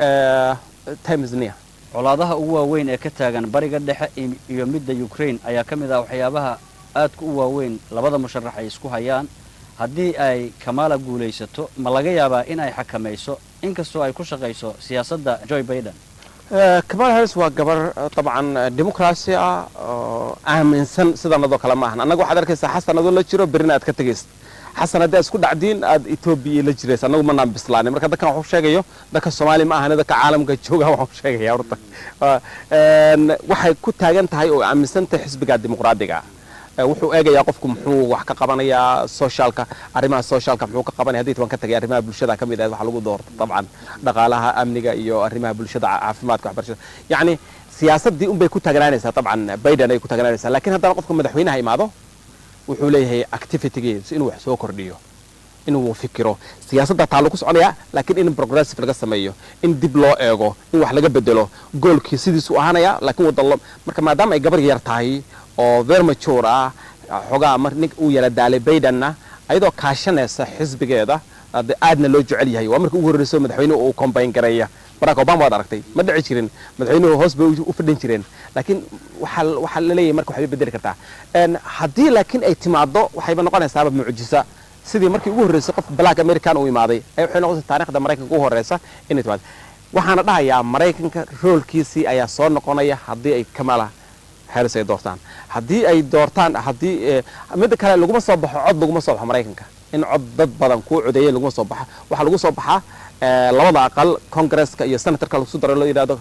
times near colaadaha ugu waaweyn ee ka taagan bariga dhexe iyo midda ukraine ayaa ka mid ah waxyaabaha aadka u waaweyn labada musharax ay isku hayaan haddii ay kamala guulaysato ma laga yaabaa in ay xakamayso inkastoo ay ku shaqayso siyaasadda joy baiden kamala harris waa gabar dabcan dimuqraasi ah oo aaminsan sidanadoo kale ma ahan annaga waxaad arkaysaa xasan adoo la jiro berina aad ka tegaysid xasan haddii aad isku dhacdiin aad etoobiya la jiraysa annagu manaan bislaanin marka dadkan waxu sheegayo dadka soomaaliya ma ahane dadka caalamka jooga waxu sheegaya horta waxay ku taagan tahay oo aaminsan tahay xisbiga dimuqraadiga wuxuu eegayaa qofku muxuu wax ka qabanayaa socialka arrimaha socialka muxuu ka qabanaya haddii toban ka tagay arrimaha bulshada ka mid ah waxa lagu doorto dabcan dhaqaalaha amniga iyo arrimaha bulshada caafimaadka waxbarashada yacni siyaasaddii unbay ku taagnaanaysaa dabcan biden ay ku taagnaanaysaa laakiin haddana qofka madaxweynaha imaado wuxuu leeyahay activitygiis inuu wax soo kordhiyo inuu fikiro siyaasadda taa lagu soconaya laakiin in progressive laga sameeyo in dib loo eego in wax laga bedelo goolkii sidiisu ahaanaya laakiin wadalo marka maadaama ay gabar yar tahay oo very mature ah xogaa mar nin uu yala daalay baydenna ayadoo kaashanaysa xisbigeeda aadna loo jecel yahay waa marka ugu horreyso madaxweynuhu uu combine gareeya barack obama waad aragtay ma dhici jirin madaxweynuhu hoos bay u fadhin jireen laakiin waxaa waxaa la leeyahay marka waxbay bedeli kartaa haddii laakiin ay timaado waxayba noqonaysaaba mucjisa sidii markii ugu horreysay qof black american uu imaaday ay waxay noqotay taariikhda maraykanka ugu horreysa inay timaado waxaana dhahayaa maraykanka roolkiisii ayaa soo noqonaya haddii ay kamala harris ay doortaan haddii ay doortaan haddii midda kale laguma soo baxo cod laguma soo baxo maraykanka in cod dad badan kuu codeeyay laguma soo baxa waxaa lagu soo baxaa labada aqal congresska iyo senatorka lagu daro loo yidhahdo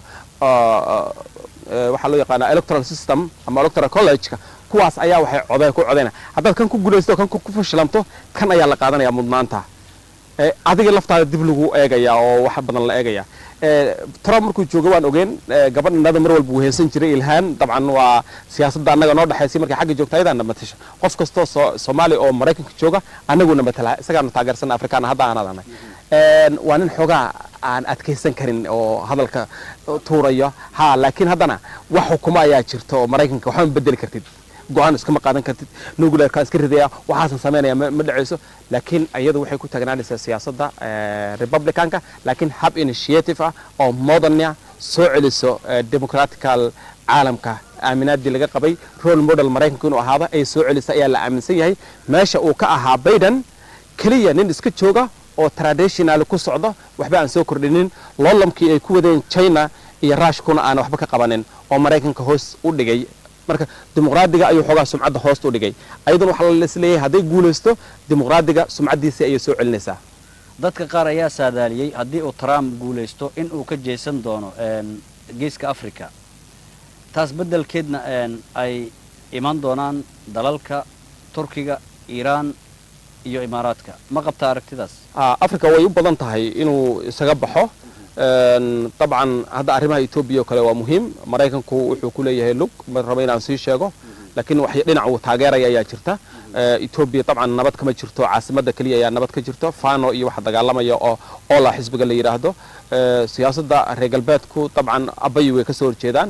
waxaa loo yaqaanaa electoral system ama electoral college-ka kuwaas ayaa waxay codeen ku codeyna haddaad kan ku guulaysto kan ku fashilanto kan ayaa la qaadanaya mudnaanta adiga laftaada dib lagu eegaya oo wax badan la eegaya trump markuu joogo waan ogeen gabadh innada mar walba uu heensan jiray ilhaan dabcan waa siyaasadda annaga noo dhexaysay markay xagga joogta ayadaana matasha qof kastoo soomaaliya oo maraykanka jooga annaguna matala isagaana taageersan afrikaana hadda aan adanay waa nin xoogaa aan adkaysan karin oo hadalka tuuraya ha laakiin haddana wax xukumo ayaa jirta oo maraykanka waxba ma bedeli kartid go-aan iskama qaadan kartid nuclearka iska ridaya waxaasan samaynaya ma dhacayso laakiin iyadu waxay ku taagnaanaysaa siyaasadda republicanka laakiin hab initiative ah oo modernia soo celiso democratical caalamka aaminaadii laga qabay role model maraykanka inuu ahaado ay soo celisa ayaa la aaminsan yahay meesha uu ka ahaa biden keliya nin iska jooga oo traditional ku socdo waxba aan soo kordhinin loolamkii ay ku wadeen china iyo rushkuna aan waxba ka qabanin oo maraykanka hoos u dhigay marka dimuqraadiga ayuu xoogaa sumcadda hoosta u dhigay ayaduna waxaa laisleeyahay hadday guulaysto dimuqraadiga sumcaddiisii ayay soo celinaysaa dadka qaar ayaa saadaaliyey haddii uu trump guulaysto in uu ka jeesan doono geeska africa taas beddelkeedna ay iman doonaan dalalka turkiga iiraan iyo imaaraadka ma qabtaa aragtidaas africa way u badan tahay inuu isaga baxo dabcan hadda arrimaha etoobiya oo kale waa muhiim maraykanku wuxuu ku leeyahay lug ma rabo inaan sii sheego laakiin wax dhinac uu taageeraya ayaa jirta etoobiya dabcan nabad kama jirto caasimadda keliya ayaa nabad ka jirto fano iyo waxa dagaalamaya oo ola xisbiga la yidhaahdo siyaasadda reer galbeedku dabcan abayi way kasoo horjeedaan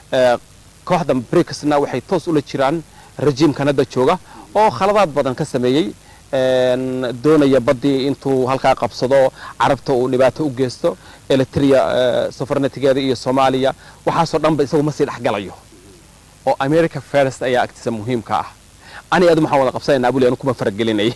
kooxda bricsna waxay toos ula jiraan rejiimkan hadda jooga oo khaladaad badan ka sameeyey doonaya baddii intuu halkaa qabsado carabta uu dhibaato u geysto eritrea sofarnatigeeda iyo soomaaliya waxaasoo dhanba isagu ma sii dhexgalayo oo america first ayaa agtiisa muhiimka ah ani adu maxaan wada qabsanayna abuli anu kuma faragelinay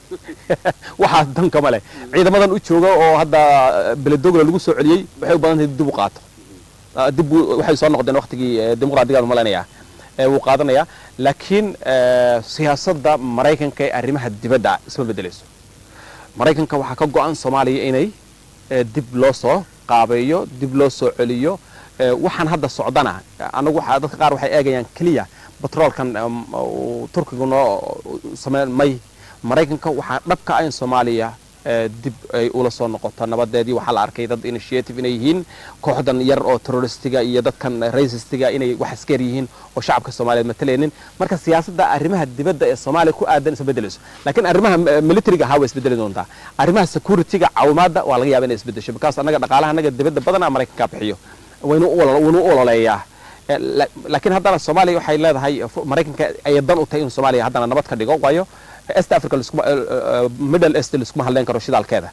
waxaas dan kama leh ciidamadan u jooga oo hadda beledogla lagu soo celiyey waxay u badan tahay dib u qaato dib waxay soo noqdeen waqtigii dimuqraadigaadu malaynayaa wuu qaadanayaa laakiin siyaasadda maraykanka ee arrimaha dibadda isma bedelayso maraykanka waxaa ka go-an soomaaliya inay dib loo soo qaabeeyo dib loo soo celiyo waxaan hadda socdana anagu dadka qaar waxay eegayaan keliya batroolkan turkigu noo sameyn may maraykanka waxaa dhabka ah in soomaaliya dib ay ula soo noqoto nabadeedii waxaa la arkay dad initiative inay yihiin kooxdan yar oo terroristiga iyo dadkan racistiga inay wax iskar yihiin oo shacabka soomaaliyeed matalaynin marka siyaasadda arrimaha dibadda ee soomaaliya ku aadan isma bedelayso laakiin arrimaha militariga ahaa way isbedeli doontaa arrimaha securityga caawimaadda waa laga yaaba inay isbedesho because annaga dhaqaalaha annaga dibadda badanaa maraykanka bixiyo waynu waynu u ololeeyaa laakiin haddana soomaaliya waxay leedahay maraykanka ayay dan u tahay in soomaaliya haddana nabad ka dhigo waayo est africa middle est liskuma hadleyn karo shidaalkeeda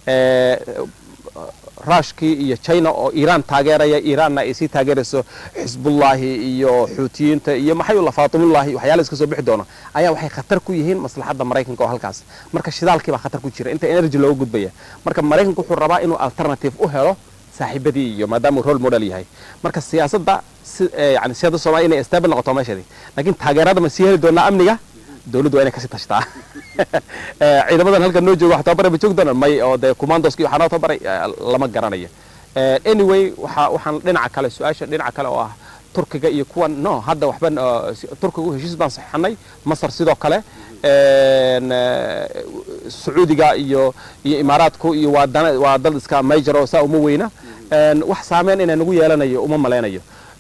rushkii iyo china oo iiraan taageeraya iiraanna ay sii taageerayso xisbullaahi iyo xuutiyiinta iyo maxayula faatimullaahi waxyaala iska soo bixi doono ayaa waxay khatar ku yihiin maslaxadda maraykanka oo halkaas marka shidaalkii baa khatar ku jira inta energy looga gudbaya marka maraykanku wuxuu rabaa inuu alternative u helo saaxiibadii iyo maadaama uu role model yahay marka siyaasadda yani siyaasadda soomaaliya inay stable noqoto meesheedii laakiin taageerada ma sii heli doonaa amniga dawladdu waa inay kasii tashtaa ciidamadan halkan noo jooga wax tababare ma joogi doonaan may oo dee commandoski waxaa noo tababaray lama garanayo anyway waxa waxaan dhinaca kale su-aasha dhinaca kale oo ah turkiga iyo kuwan no hadda waxba turkigu heshiis baan saxanay masar sidoo kale sacuudiga iyo iyo imaaraadku iyo waa dana waa dal iska major oo saa uma weyna wax saameyn inay nagu yeelanayo uma malaynayo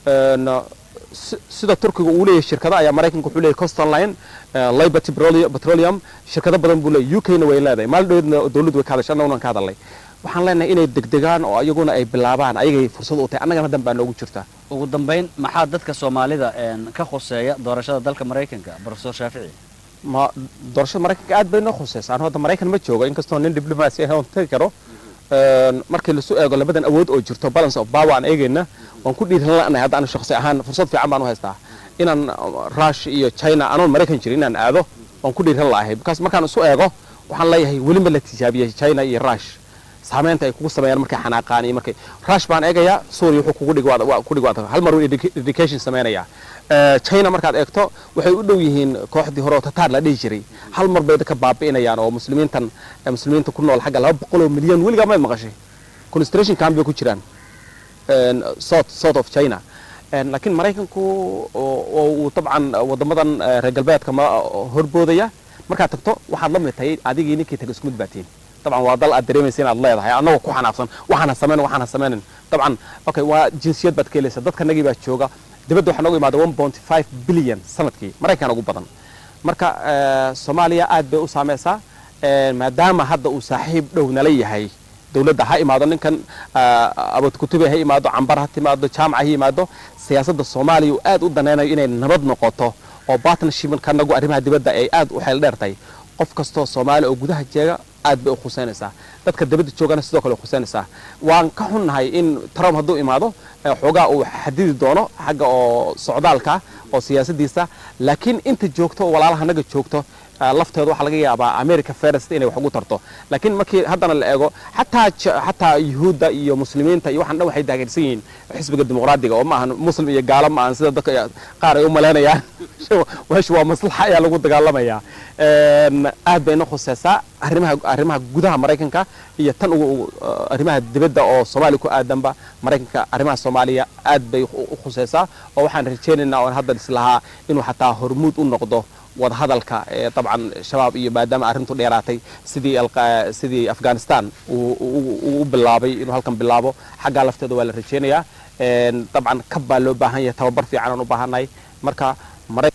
sida turkiga uu leeyahay shirkado ayaa maraykanka wuxuu leeyahay coston line liberty petroleum shirkado badan buu leeyahay uk na way leedahay maalin dhoweedna dawladdu way ka hadashay annaguna ka hadalnay waxaan leenahay inay degdegaan oo iyaguna ay bilaabaan ayagay fursad u tahay annagana dan baa noogu jirta ugu dambayn maxaa dadka soomaalida ka khuseeya doorashada dalka maraykanka profesor shaafici ma doorashada maraykanka aad bay noo khuseysa anu hadda maraykan ma joogo inkastoo nin diblomaasi ah oon tagi karo markii lasu eego labadan awood oo jirto balance of power aan eegayna waan ku dhiiran lanahay hadda anu shakhsi ahaan fursad fiican baan u haystaa inaan rush iyo china anoon maraykan jirin inaan aado waan ku dhiiran la'ahay because markaan isu eego waxaan leeyahay weli ma la tijaabiyey china iyo rush saameynta ay kugu sameeyaan markay xanaaqaan iyo markay rush baan eegayaa suuriya wuxuu kugu dhig waa ku dhig waa hal mar uu education sameynaya china markaad eegto waxay u dhow yihiin kooxdii hore oo tataar la dhihi jiray hal mar bay ka baabi'inayaan oo muslimiintan muslimiinta ku nool xagga laba boqol oo milyan weligaa mayd maqashay concentration camp bay ku jiraan south south of china laakiin maraykanku oo uu dabcan wadamadan reer galbeedka ma horboodaya markaad tagto waxaad la mid tahay adigii ninkii taga isku mid baatiin طبعا waa dal aad dareemaysa inaad leedahay annagoo ku xanaaqsan waxaana samayn waxaana samaynin dabcan okay waa jinsiyad baad ka helaysa dadka nagii baa jooga dibadda waxaa nooga imaada 1.5 billion sanadkii maraykan ugu badan marka soomaaliya aad bay u saameysaa maadaama hadda uu saaxiib dhow nala yahay dowladda ha imaado ninkan abad kutube ha imaado cambar ha timaado jaamaca ha yimaado siyaasadda soomaaliya uu aad u danaynayo inay nabad noqoto oo partnership kanagu arrimaha dibadda ay aad u xeel dheer tahay qof kastoo soomaali oo gudaha jeega aad bay u khuseynaysaa dadka dabadda joogana sidoo kale khuseynaysaa waan ka xunnahay in trump hadduu imaado xoogaa uu xadidi doono xagga oo socdaalka oo siyaasadiisa laakiin inta joogto walaalaha naga joogto lafteedu waxaa laga yaabaa america first inay wax ugu tarto laakiin markii haddana la eego xataa xataa yuhuudda iyo muslimiinta iyo waxaan dhan waxay taageersan yihiin xisbiga dimuqraadiga oo ma ahan muslim iyo gaalo ma ahan sida dadka qaar ay u malaynayaan meesha waa maslaxa ayaa lagu dagaalamayaa aad bayna khuseysaa arrimaha arrimaha gudaha maraykanka iyo tan ugu arrimaha dibadda oo soomaaliya ku aadanba maraykanka arrimaha soomaaliya aad bay u khuseysaa oo waxaan rajaynaynaa oon hadda islahaa inuu xataa hormuud u noqdo wadahadalka ee dabcan shabaab iyo maadaama arrintu dheeraatay sidii sidii afghanistan uu u bilaabay inuu halkan bilaabo xaggaa lafteeda waa la rajaynayaa dabcan kab baa loo baahan yahay tababar fiican aan u baahannahay marka maray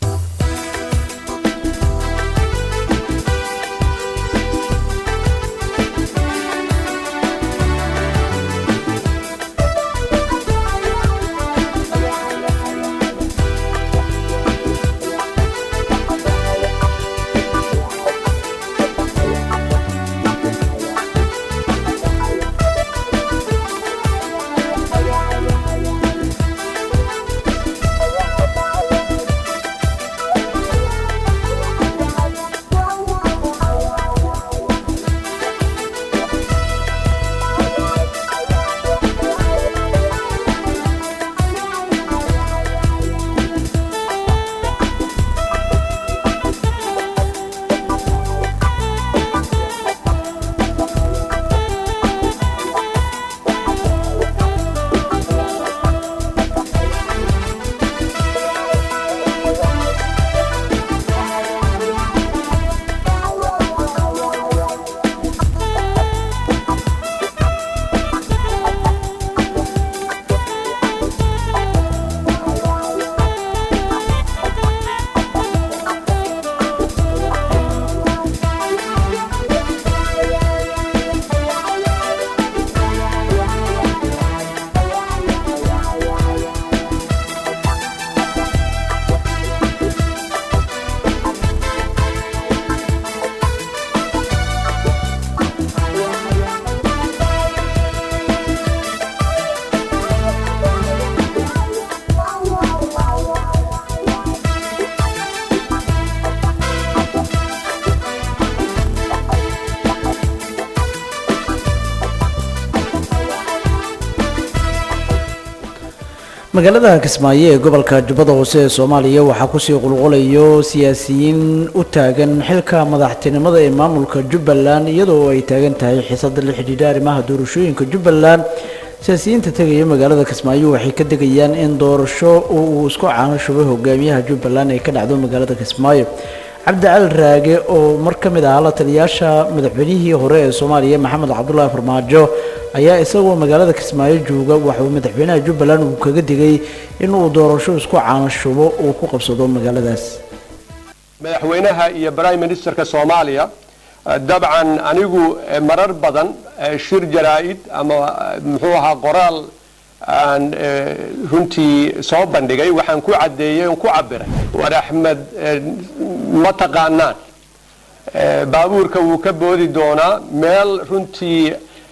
magaalada kismaayo ee gobolka jubbada hoose ee soomaaliya waxaa kusii qulqulayo siyaasiyiin u taagan xilka madaxtinimada ee maamulka jubbaland iyadoo ay taagan tahay xiisada la xidhiidha arrimaha doorashooyinka jubbaland siyaasiyiinta tegaya magaalada kismaayo waxay ka degayaan in doorasho uu isku caano shubay hogaamiyaha jubbaland ay ka dhacdo magaalada kismaayo cabdi cali raage oo mar ka mid ahaa la taliyaasha madaxweynihii hore ee soomaaliya maxamed cabdulaahi farmaajo ayaa isagoo magaalada kismaayo jooga waxauu madaxweynaha jubbaland uu kaga digay inuu doorasho isku caanashubo uu ku qabsado magaaladaas madaxweynaha iyo prime ministerka soomaaliya dabcan anigu marar badan shir jaraa'id ama muxuu ahaa qoraal aan runtii soo bandhigay waxaan ku caddeeyey on ku cabiray war axmed ma taqaanaan baabuurka wuu ka boodi doonaa meel runtii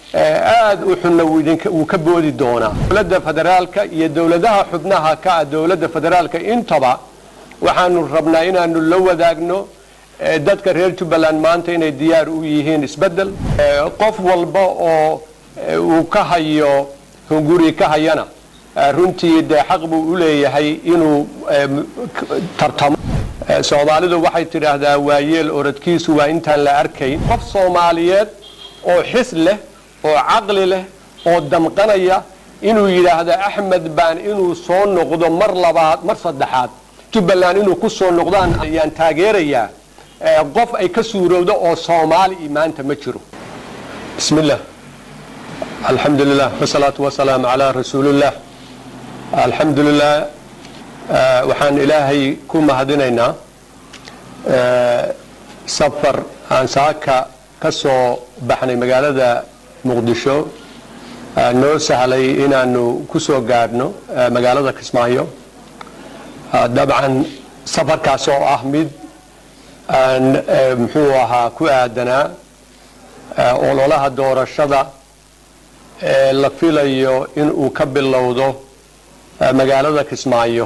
aad u xunna wuu ka boodi doonaa dowladda federaalka iyo dowladaha xubnaha ka ah dowladda federaalka intaba waxaanu rabnaa inaanu la wadaagno eh, dadka reer jubbaland maanta inay diyaar u yihiin isbeddel Eh, qof walba oo eh, uu ka hayo hunguri ka hayana eh, runtii dee xaq buu u leeyahay inuu eh, m- k- tartamo Eh, soomaalidu waxay tidhaahdaa waayeel orodkiisu waa intaan la arkayn qof soomaaliyeed oo xis leh oo caqli leh oo damqanaya inuu yidhaahdo axmed baan inuu soo noqdo mar labaad mar saddexaad jubbaland inuu ku soo noqdaan ayaan taageerayaa Eh, qof ay ka suurowdo oo soomaali maanta ma jiro bismi illah alxamdu lilah wasalaatu wasalaamu calaa rasuulillah alxamdu lilah eh, waxaan ilaahay ku mahadinaynaa eh, safar aan saaka ka soo baxnay magaalada muqdisho eh, noo sahlay inaanu ku soo gaadhno eh, magaalada kismaayo Ah, dabcan safarkaas oo ah mid aan eh, muxuu ahaa ku aadanaa eh, ololaha doorashada ee la filayo in uu ka bilowdo eh, magaalada kismaayo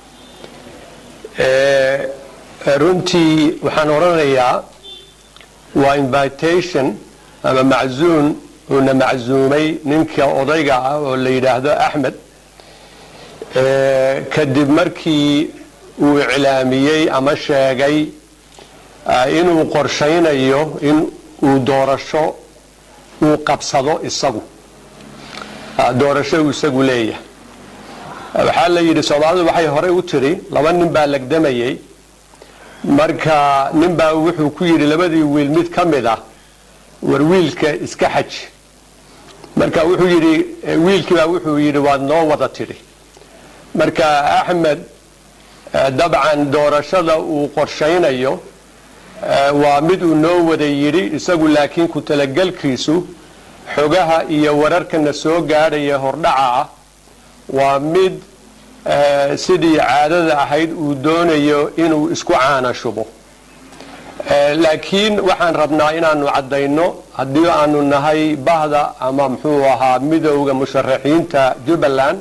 Eh, eh, runtii waxaan odhanayaa waa invitation ama maczuun uuna maczuumay ninka odayga ah oo la yidhaahdo axmed Eh, kadib markii uu iclaamiyey ama sheegay ah, inuu qorshaynayo in uu doorasho uu qabsado isagu Ah, doorasho uu isagu leeyahay waxaa la yidhi soomaalidu waxay horey u tiri laba nin baa legdamayey marka nin baa wuxuu ku yidhi labadii wiil mid ka mid ah war wiilka iska xaj marka wuxuu yidhi eh, wiilkii baa wuxuu yidhi waad noo wada tidhi marka axmed eh, dabcan doorashada uu qorshaynayo eh, waa mid uu noo wada yidhi isagu laakiin ku talagelkiisu xogaha iyo wararkana soo gaadhaya hordhaca ah waa mid eh, sidii caadada ahayd uu doonayo inuu isku caana shubo Eh, laakiin waxaan rabnaa inaanu caddayno haddii aanu nahay bahda ama muxuu ahaa midowda musharaxiinta jubbaland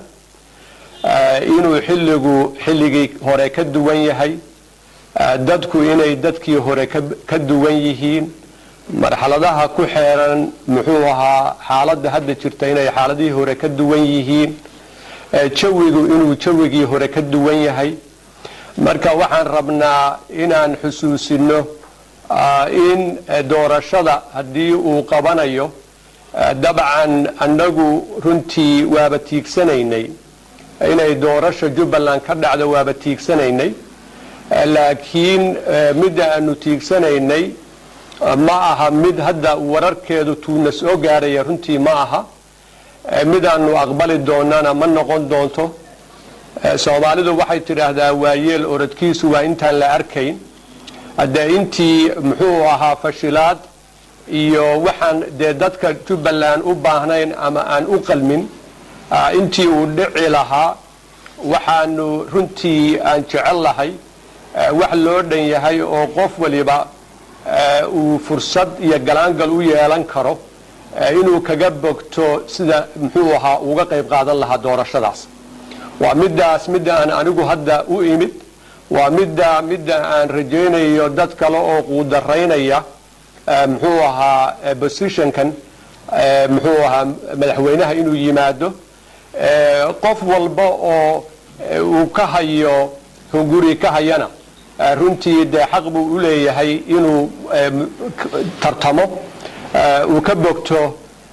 eh, inuu xilligu xilligii hore ka duwan yahay eh, dadku inay dadkii hore ka- ka duwan yihiin marxaladaha ku xeeran muxuu ahaa xaaladda hadda jirta inay xaaladihii hore ka duwan yihiin eh, jawigu inuu jawigii hore ka duwan yahay marka waxaan rabnaa inaan xusuusino ah, in eh, doorashada haddii uu qabanayo eh, dabcan annagu runtii waaba tiigsanaynay inay doorasha jubbaland ka dhacdo waaba tiigsanaynay Eh, laakiin eh, midda aanu tiigsanaynay eh, ma aha mid hadda wararkeedu tuuna soo gaaraya runtii ma aha Eh, midaanu aqbali doonana ma noqon doonto Eh, soomaalidu waxay tidhaahdaa waayeel orodkiisu waa intaan la arkayn hadde intii muxuu ahaa fashilaad iyo waxaan dee dadka jubbaland u baahnayn ama aan u qalmin ah, intii uu dhici lahaa waxaanu runtii aan jecel lahay eh, wax loo dhan yahay oo qof waliba eh, uu fursad iyo galaangal u yeelan karo eh, inuu kaga bogto sida muxuu ahaa uga qayb qaadan lahaa doorashadaas waa midaas midda aan anigu hadda u imid waa midda midda aan rajaynayo dad kale oo quudaraynaya eh, muxuu ahaa eh, positionkan eh, muxuu ahaa madaxweynaha inuu yimaado Eh, qof walba oo eh, uu ka hayo hunguri ka hayana eh, runtii dee xaq buu u leeyahay inuu eh, m- k- tartamo eh, uu ka bogto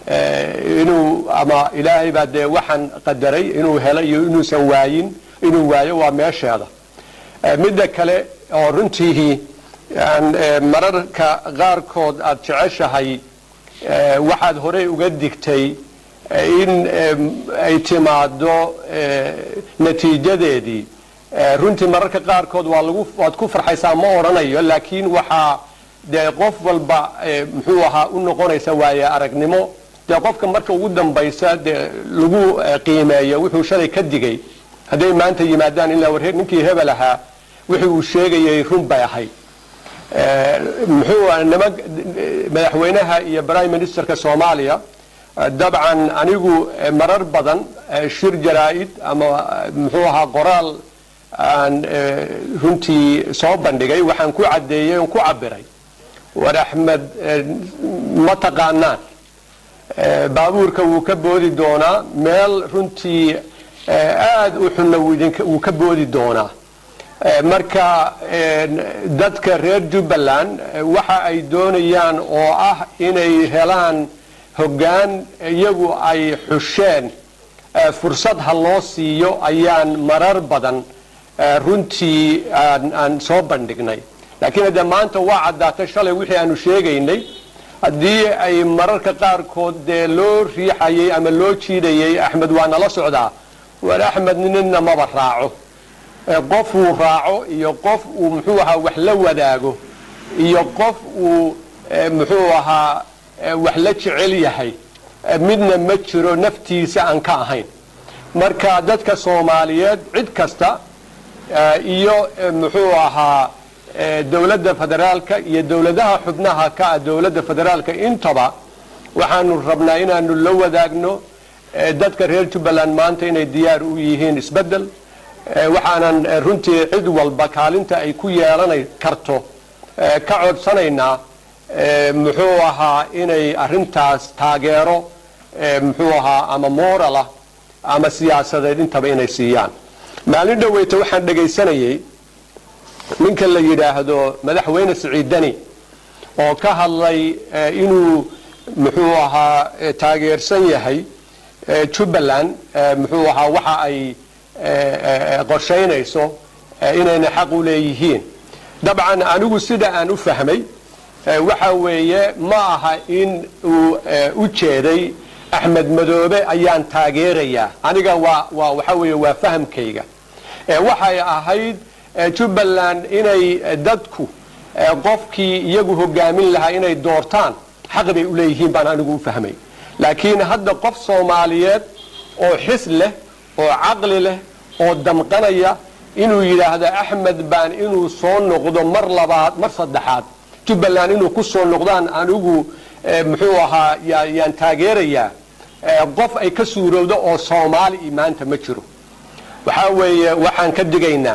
eh, inuu ama ilaahay baa dee waxaan qadaray inuu helo iyo inuusan waayin inuu waayo waa meesheeda Eh, midda kale oo runtii aan eh, mararka qaarkood aad jeceshahay eh, waxaad horey uga digtay eh, in em, ay timaado eh, natiijadeedii Eh, runtii mararka qaarkood waa lagu waad ku farxaysaa ma odhanayo laakiin waxaa dee qof walba eh, muxuu ahaa u noqonaysa waaye aragnimo dee qofka marka ugu dambaysa dee lagu eh, qiimeeyo wuxuu shalay ka digay hadday maanta yimaadaan ilaa war ninkii hebel ahaa wixii uu sheegayay run bay ahayd Eh, muxuu ah, niman madaxweynaha iyo prime ministerka soomaaliya eh, dabcan anigu eh, marar badan eh, shir jaraa'id ama eh, muxuu ahaa qoraal aan eh, runtii soo bandhigay waxaan ku caddeeyey oon ku cabiray war axmed eh, ma taqaanaan Eh, baabuurka wuu ka boodi doonaa meel runtii eh, aad u xunna wuu idinka- wuu ka boodi doonaa Eh, marka eh, dadka reer jubbaland eh, waxa ay doonayaan oo ah inay helaan hoggaan iyagu ay xusheen eh, fursad ha loo siiyo ayaan marar badan eh, runtii aan aan soo bandhignay laakiin haddee maanta waa caddaatay shalay wixii aanu sheegaynay haddii ay mararka qaarkood dee loo riixayay ama loo jiidayay axmed waa nala socdaa war axmed ninna maba raaco Eh, qof uu raaco iyo qof uu muxuu ahaa wax la wadaago iyo qof uu eh, muxuu ahaa eh, wax la jecel yahay eh, midna ma jiro naftiisa aan ka ahayn marka dadka soomaaliyeed cid kasta eh, iyo eh, muxuu ahaa eh, dowladda federaalka iyo dowladaha xubnaha ka ah dowladda federaalka intaba waxaanu rabnaa inaanu la wadaagno eh, dadka reer jubbaland maanta inay diyaar u yihiin isbeddel Eh, waxaanan eh, runtii cid walba kaalinta ay ku yeelanay karto eh, ka codsanaynaa eh, muxuu ahaa inay arintaas taageero eh, muxuu ahaa ama moralah ama siyaasadeed intaba inay siiyaan maalin dhoweyta waxaan dhegaysanayay ninka la yidhaahdo madaxweyne siciidani oo ka hadlay eh, inuu muxuu ahaa eh, taageersan yahay eh, jubbaland eh, muxuu ahaa waxa ay eh, qorshaynayso eh, inayna xaq u leeyihiin dabcan anigu sida aan u fahmay eh, waxa weeye ma aha in uu eh, u jeeday axmed madoobe ayaan taageerayaa aniga waa waa waxa weeye waa fahamkayga Eh, waxay ahayd eh, jubbaland inay eh, dadku eh, qofkii iyagu hogaamin lahaa inay doortaan xaq bay u leeyihiin baan anigu u fahmay laakiin hadda qof soomaaliyeed oo xis leh oo caqli leh oo damqanaya inuu yidhaahdo axmed baan inuu soo noqdo mar labaad mar saddexaad jubbaland inuu ku soo noqdaan anigu eh, muxuu ahaa yaa- yaan taageerayaa eh, qof ay ka suurowdo oo soomaali i maanta ma jiro waxaa weeye waxaan ka digaynaa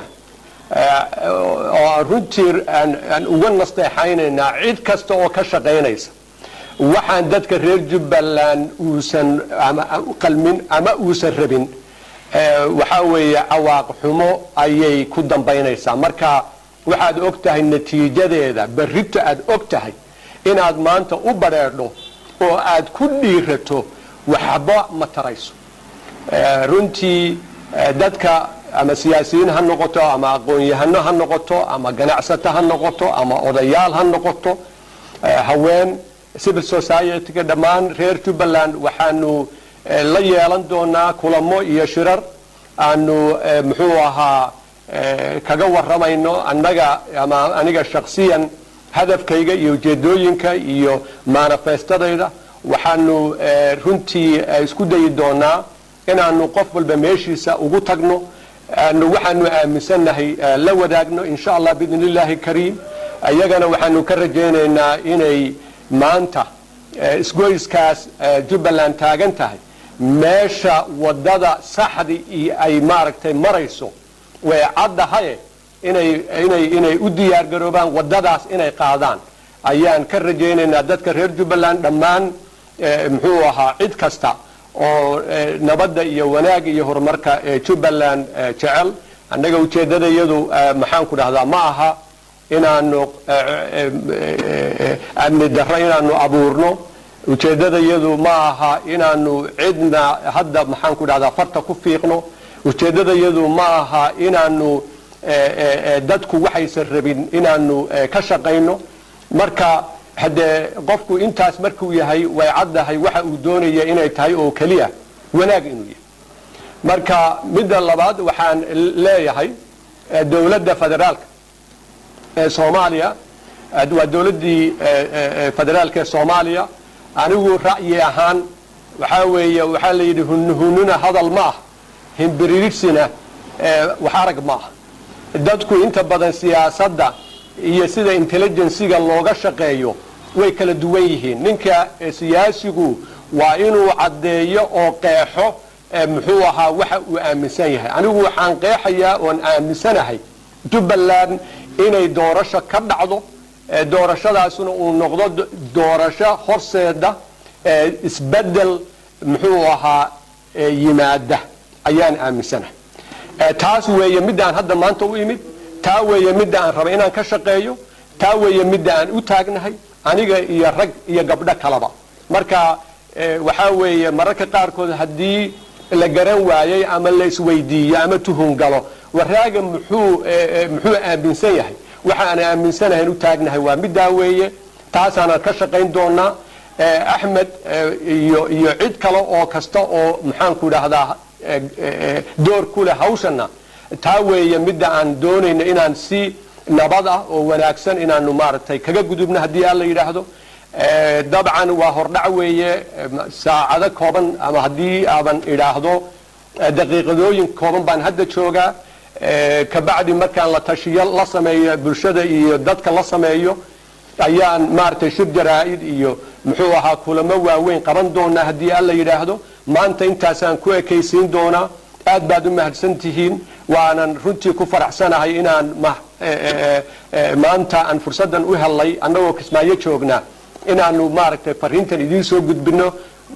eh, oo aan runtii aan aan uga nasteexaynaynaa cid kasta oo ka shaqaynaysa waxaan dadka reer jubbaland uusan ama qalmin ama uusan rabin eh, waxaa weeye cawaaq xumo ayay ku dambaynaysaa marka waxaad og tahay natiijadeeda berrito aad og tahay inaad maanta u badheedho oo aad ku dhiirato waxba ma tarayso Eh, runtii eh, dadka ama siyaasiyiin ha noqoto ama aqoon-yahano ha noqoto ama ganacsato ha noqoto ama odayaal ha noqoto eh, haween civil society-ga dhammaan reer jubbaland waxaanu eh, la yeelan doonaa kulamo iyo shirar aanu eh, muxuu ahaa eh, kaga waramayno annaga ama aniga shakhsiyan hadafkayga iyo ujeedooyinka iyo manifestadayda waxaanu eh, runtii eh, isku dayi doonaa inaanu qof walba meeshiisa ugu tagno aanu waxaanu aaminsannahay eh, la wadaagno insha allah biidn illaahi kariim iyagana waxaanu ka rajaynaynaa inay maanta eh, isgoyskaas eh, jubbaland taagan tahay meesha wadada saxdi iyo ay maaragtay marayso way caddahaye inay inay inay u diyaar garoobaan wadadaas inay qaadaan ayaan ka rajaynaynaa dadka reer jubbaland dhammaan eh, muxuu ahaa cid kasta oo eh, nabadda iyo wanaag iyo horumarka ee jubbaland eh, jecel annaga ujeeddada iyadu eh, maxaan ku dhahdaa ma aha inaanu eh, eh, eh, amni darro inaanu abuurno ujeeddada iyadu ma aha inaanu cidna hadda maxaan ku dhahdaa farta ku fiiqno ujeeddada iyadu ma aha inaanu eh, eh, eh, dadku waxaysan rabin inaanu eh, ka shaqayno marka haddee qofku intaas markuu yahay way caddahay waxa uu doonaya inay tahay oo keliya wanaag inuu yahay marka midda labaad waxaan leeyahay eh, dowladda federaalka ee soomaaliya eh, waa dowladdii eh, eh, eh, federaalka ee soomaaliya anigu ra'yi ahaan waxaa weeye waxaa la yidhi hunhununa hadal ma ah himbiririsina eh, wax arag ma ah dadku inta badan siyaasadda iyo sida intelligensiga looga shaqeeyo way kala duwan yihiin ninka eh, siyaasigu waa inuu caddeeyo oo qeexo eh, muxuu ahaa waxa uu aaminsan yahay anigu waxaan qeexayaa oon aaminsanahay jubbaland inay doorasho ka dhacdo eh, doorashadaasuna uu noqdo do- doorasho horseeda eh, isbedel muxuu ahaa eh, yimaada ayaan aaminsanahay Eh, taas weeye midaan hadda maanta u imid taa weeye midda aan raba inaan ka shaqeeyo taa weeye midda aan u taagnahay aniga iyo rag iyo gabdho kalaba marka eh, waxaa weeye mararka qaarkood haddii la garan waayey ama la isweydiiyo ama tuhun galo waraaga muxuu eh, eh, muxuu aaminsan yahay waxa aan aaminsanahay u taagnahay waa middaa weeye taasaanan ka shaqayn doonaa Eh, axmed eh, iyo iyo cid kale oo kasta oo maxaanku idhaahdaa eh, eh, door ku leh hawshana taa weeye midda aan doonayno inaan si nabad ah oo wanaagsan inaanu maaragtay kaga gudubno haddii alla yidhaahdo Eh, dabcan waa hordhac weeye eh, ma- saacado kooban ama haddii aaban idhaahdo eh, daqiiqadooyin kooban baan hadda joogaa Eh, kabacdi markaan la tashiyo la sameeyo bulshada iyo dadka la sameeyo ayaan maaragtay shir jaraa'id iyo muxuu ahaa kulamo waaweyn qaban doonaa haddii alla yidhaahdo maanta intaasaan ku ekaysiin doonaa aad baad u mahadsan tihiin waanan runtii ku faraxsanahay inaan ma- eh, eh, eh, maanta aan fursaddan u helnay annagoo kismaayo joognaa inaanu maaragtay fariintan idiin soo gudbino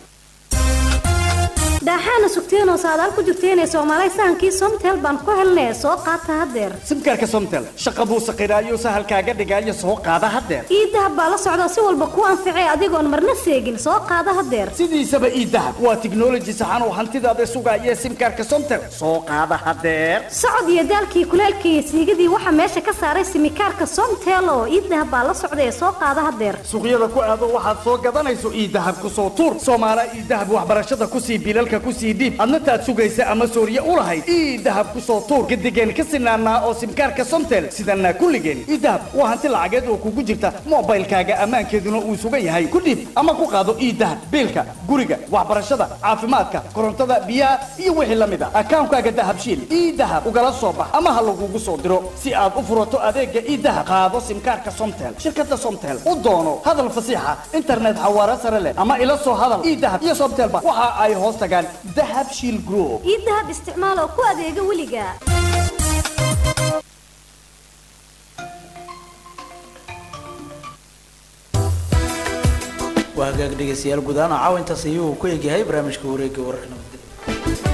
daaxaana sugteen oo saadaal ku jirteen ee soomaalay sahankii somtel baan ku helnay soo qaata haddeer simkaarka somtel shaqa buu saqiraayo sahalkaaga dhigaayo soo qaada haddeer ii dahab baa la socda si walba kuu anficay adigoon marna seegin soo qaada haddeer sidiisaba ii dahab waa tiknoloji saxan oo hantidaada sugaaya simkaarka somtel soo qaada haddeer socod iyo daalkii kuleelkii iyo siigadii waxaa meesha ka saaray simikaarka somtel oo ii dahab baa la socda ee soo qaada haddeer suuqyada ku aado waxaad soo gadanayso ii dahab ku soo tuur soomaala ii dahab waxbarashada ku sii bilalka ku sii dhiib adna taad sugaysa ama sooriye u lahayd ii dahab ku soo tuur gadigeen ka sinaanaa oo simkaarka somtel sidanaa kulligeen ii dahab waa hanti lacageed oo kugu jirta moobaylkaaga ammaankeeduna uu sugan yahay ku dhiib ama ku qaado ii dahab biilka guriga waxbarashada caafimaadka korontada biyaha iyo wixii la mid a akaankaaga dahabshiil ii dahab ugala soo bax ama ha lagugu soo diro si aad u furato adeega ii dahab qaado simkaarka somtel shirkada somtel u doono hadal fasiixa internet xawaare sare leh ama ila soo hadal ii dahab iyo somtelba waxa ay hoos tagaan dahab shiil group ii dahab isticmaal oo ku adeega weliga waa hagaag dhegeystayaal guud ahaan caawa intaas ayuu ku egyahay barnaamijka wareegga wararka nabadgelya